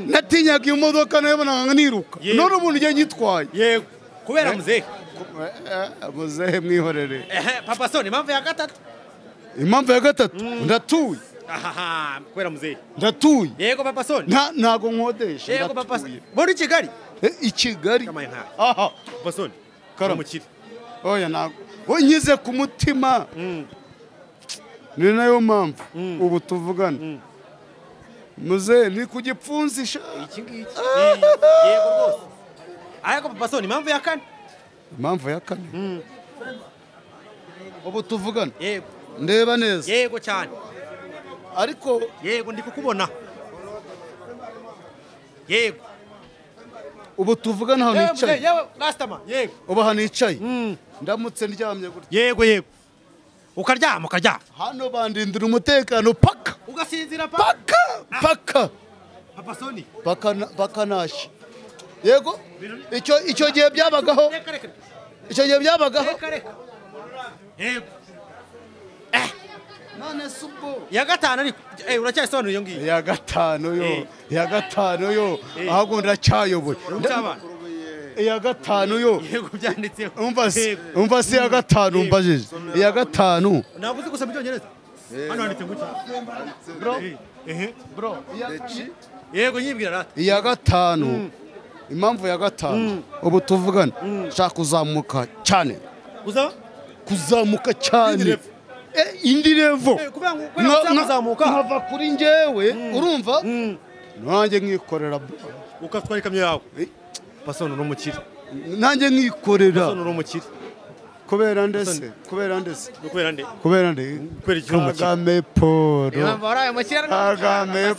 [SPEAKER 13] natinyaga iyo modoka nayo bonaga niruka none umuntu ugiye nyitwaye
[SPEAKER 1] yego kubera muzehe
[SPEAKER 13] muzehe mwihorere
[SPEAKER 1] papa sonia impamvu ya gatatu
[SPEAKER 13] impamvu ya gatatu ndatuye
[SPEAKER 1] aha kubera muzehe
[SPEAKER 13] ndatuye
[SPEAKER 1] yego papa soni
[SPEAKER 13] nta ntago nkodesha
[SPEAKER 1] yego papa soni muri kigali
[SPEAKER 13] i kigali
[SPEAKER 1] aha papa soni karamukire
[SPEAKER 13] oya ntago nkize ku mutima ni nayo mpamvu ubu tuvugana muzehe ni ku gipfunsi sha
[SPEAKER 1] iki ngiki yego rwose ariko papa soni impamvu ya kane
[SPEAKER 13] impamvu ya kane ubu tuvugana yego ndeba neza
[SPEAKER 1] yego cyane
[SPEAKER 13] ariko
[SPEAKER 1] yego ndi kukubona yego
[SPEAKER 13] ubu tuvugana ahantu hicaye
[SPEAKER 1] yego
[SPEAKER 13] ubu ahantu hicaye ndamutse ndyamye gutya
[SPEAKER 1] yego yego ukaryama ukaryama
[SPEAKER 13] hano bandindira umutekano paka
[SPEAKER 1] ugasinzira
[SPEAKER 13] paka paka
[SPEAKER 1] papa soni
[SPEAKER 13] paka paka nashi yego icyo icyo gihe byabagaho icyo gihe byabagaho
[SPEAKER 1] yego
[SPEAKER 13] none si ubwo
[SPEAKER 1] iya gatanu ariko uracyayisobanura iyo ngiyo
[SPEAKER 13] iya gatanu yo iya gatanu yo ahubwo ndacyayoboye iya gatanu yo
[SPEAKER 1] yego byanditseho
[SPEAKER 13] umva si iya gatanu mbajije iya gatanu
[SPEAKER 1] ntabwo uzi gusoma icyongereza hano handitse ngo
[SPEAKER 13] bro
[SPEAKER 1] yego nyibwira rata
[SPEAKER 13] iya gatanu impamvu ya gatanu ubu tuvugana nshaka kuzamuka cyane kuzamuka cyane indi revo nkava kuri njyewe urumva nanjye nkikorera
[SPEAKER 1] ukatwara ikamyo yawe pasoni uri umukire
[SPEAKER 13] nanjye nkikorera
[SPEAKER 1] pasoni uri umukire
[SPEAKER 13] kubera ndese kubera ndese
[SPEAKER 1] kubera nde
[SPEAKER 13] kubera nde
[SPEAKER 1] kubera iki umukire
[SPEAKER 13] kagame paul kagame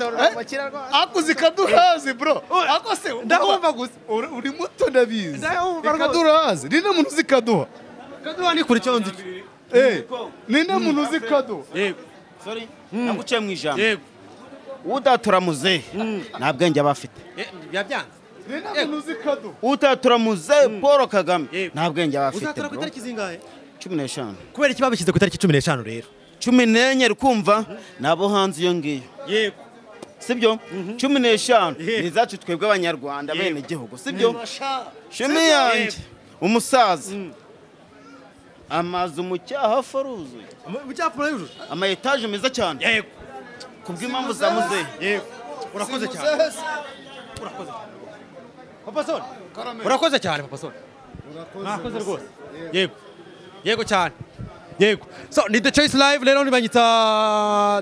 [SPEAKER 13] akuzi kaduhazi bro ako se ndahumva gusa uri muto ndabizi kaduhazi ni muntu uzi kaduha
[SPEAKER 1] kaduha ni kuri cyo nzi
[SPEAKER 13] ninde muntu uzi kado
[SPEAKER 5] sori naguciye mu ijambo udatura muzehe nta bwenge aba afite
[SPEAKER 13] ninde muntu uzi kado
[SPEAKER 5] utatura muzehe paul kagame nta bwenge aba afite
[SPEAKER 1] uzatura ku itariki zingahe
[SPEAKER 5] cumi n'eshanu
[SPEAKER 1] kubera iki babishyize ku itariki cumi n'eshanu rero
[SPEAKER 5] cumi n'enye rukumva nabo hanze iyo ngiyo
[SPEAKER 1] yego
[SPEAKER 5] sibyo cumi n'eshanu ni izacu twebwe abanyarwanda bene igihugu sibyo shimi yanjye umusaza amazu mu cyaha apfa aruzuye
[SPEAKER 1] mu cyaha apfa yujuje
[SPEAKER 5] ama etaje meza cyane
[SPEAKER 1] yego
[SPEAKER 5] ku bw'impamvu za muzehe
[SPEAKER 1] yego urakoze cyane urakoze papa soni urakoze cyane papa soni urakoze rwose yego yego cyane yego so ni the choice live rero nibanyita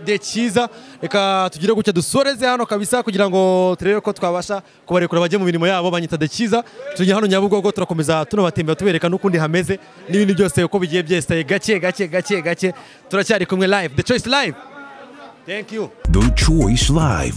[SPEAKER 1] the cyiza reka tugire gutya dusoreze hano kabisa kugira ngo turebe ko twabasha kubarekura bajye mu mirimo yabo banyita the cyiza tujye hano nyabugogo turakomeza tunabatembera tubereka n'ukundi hameze n'ibindi byose uko bigiye byese gake gake gake gake turacyari kumwe live the choice live thank you
[SPEAKER 4] the choice live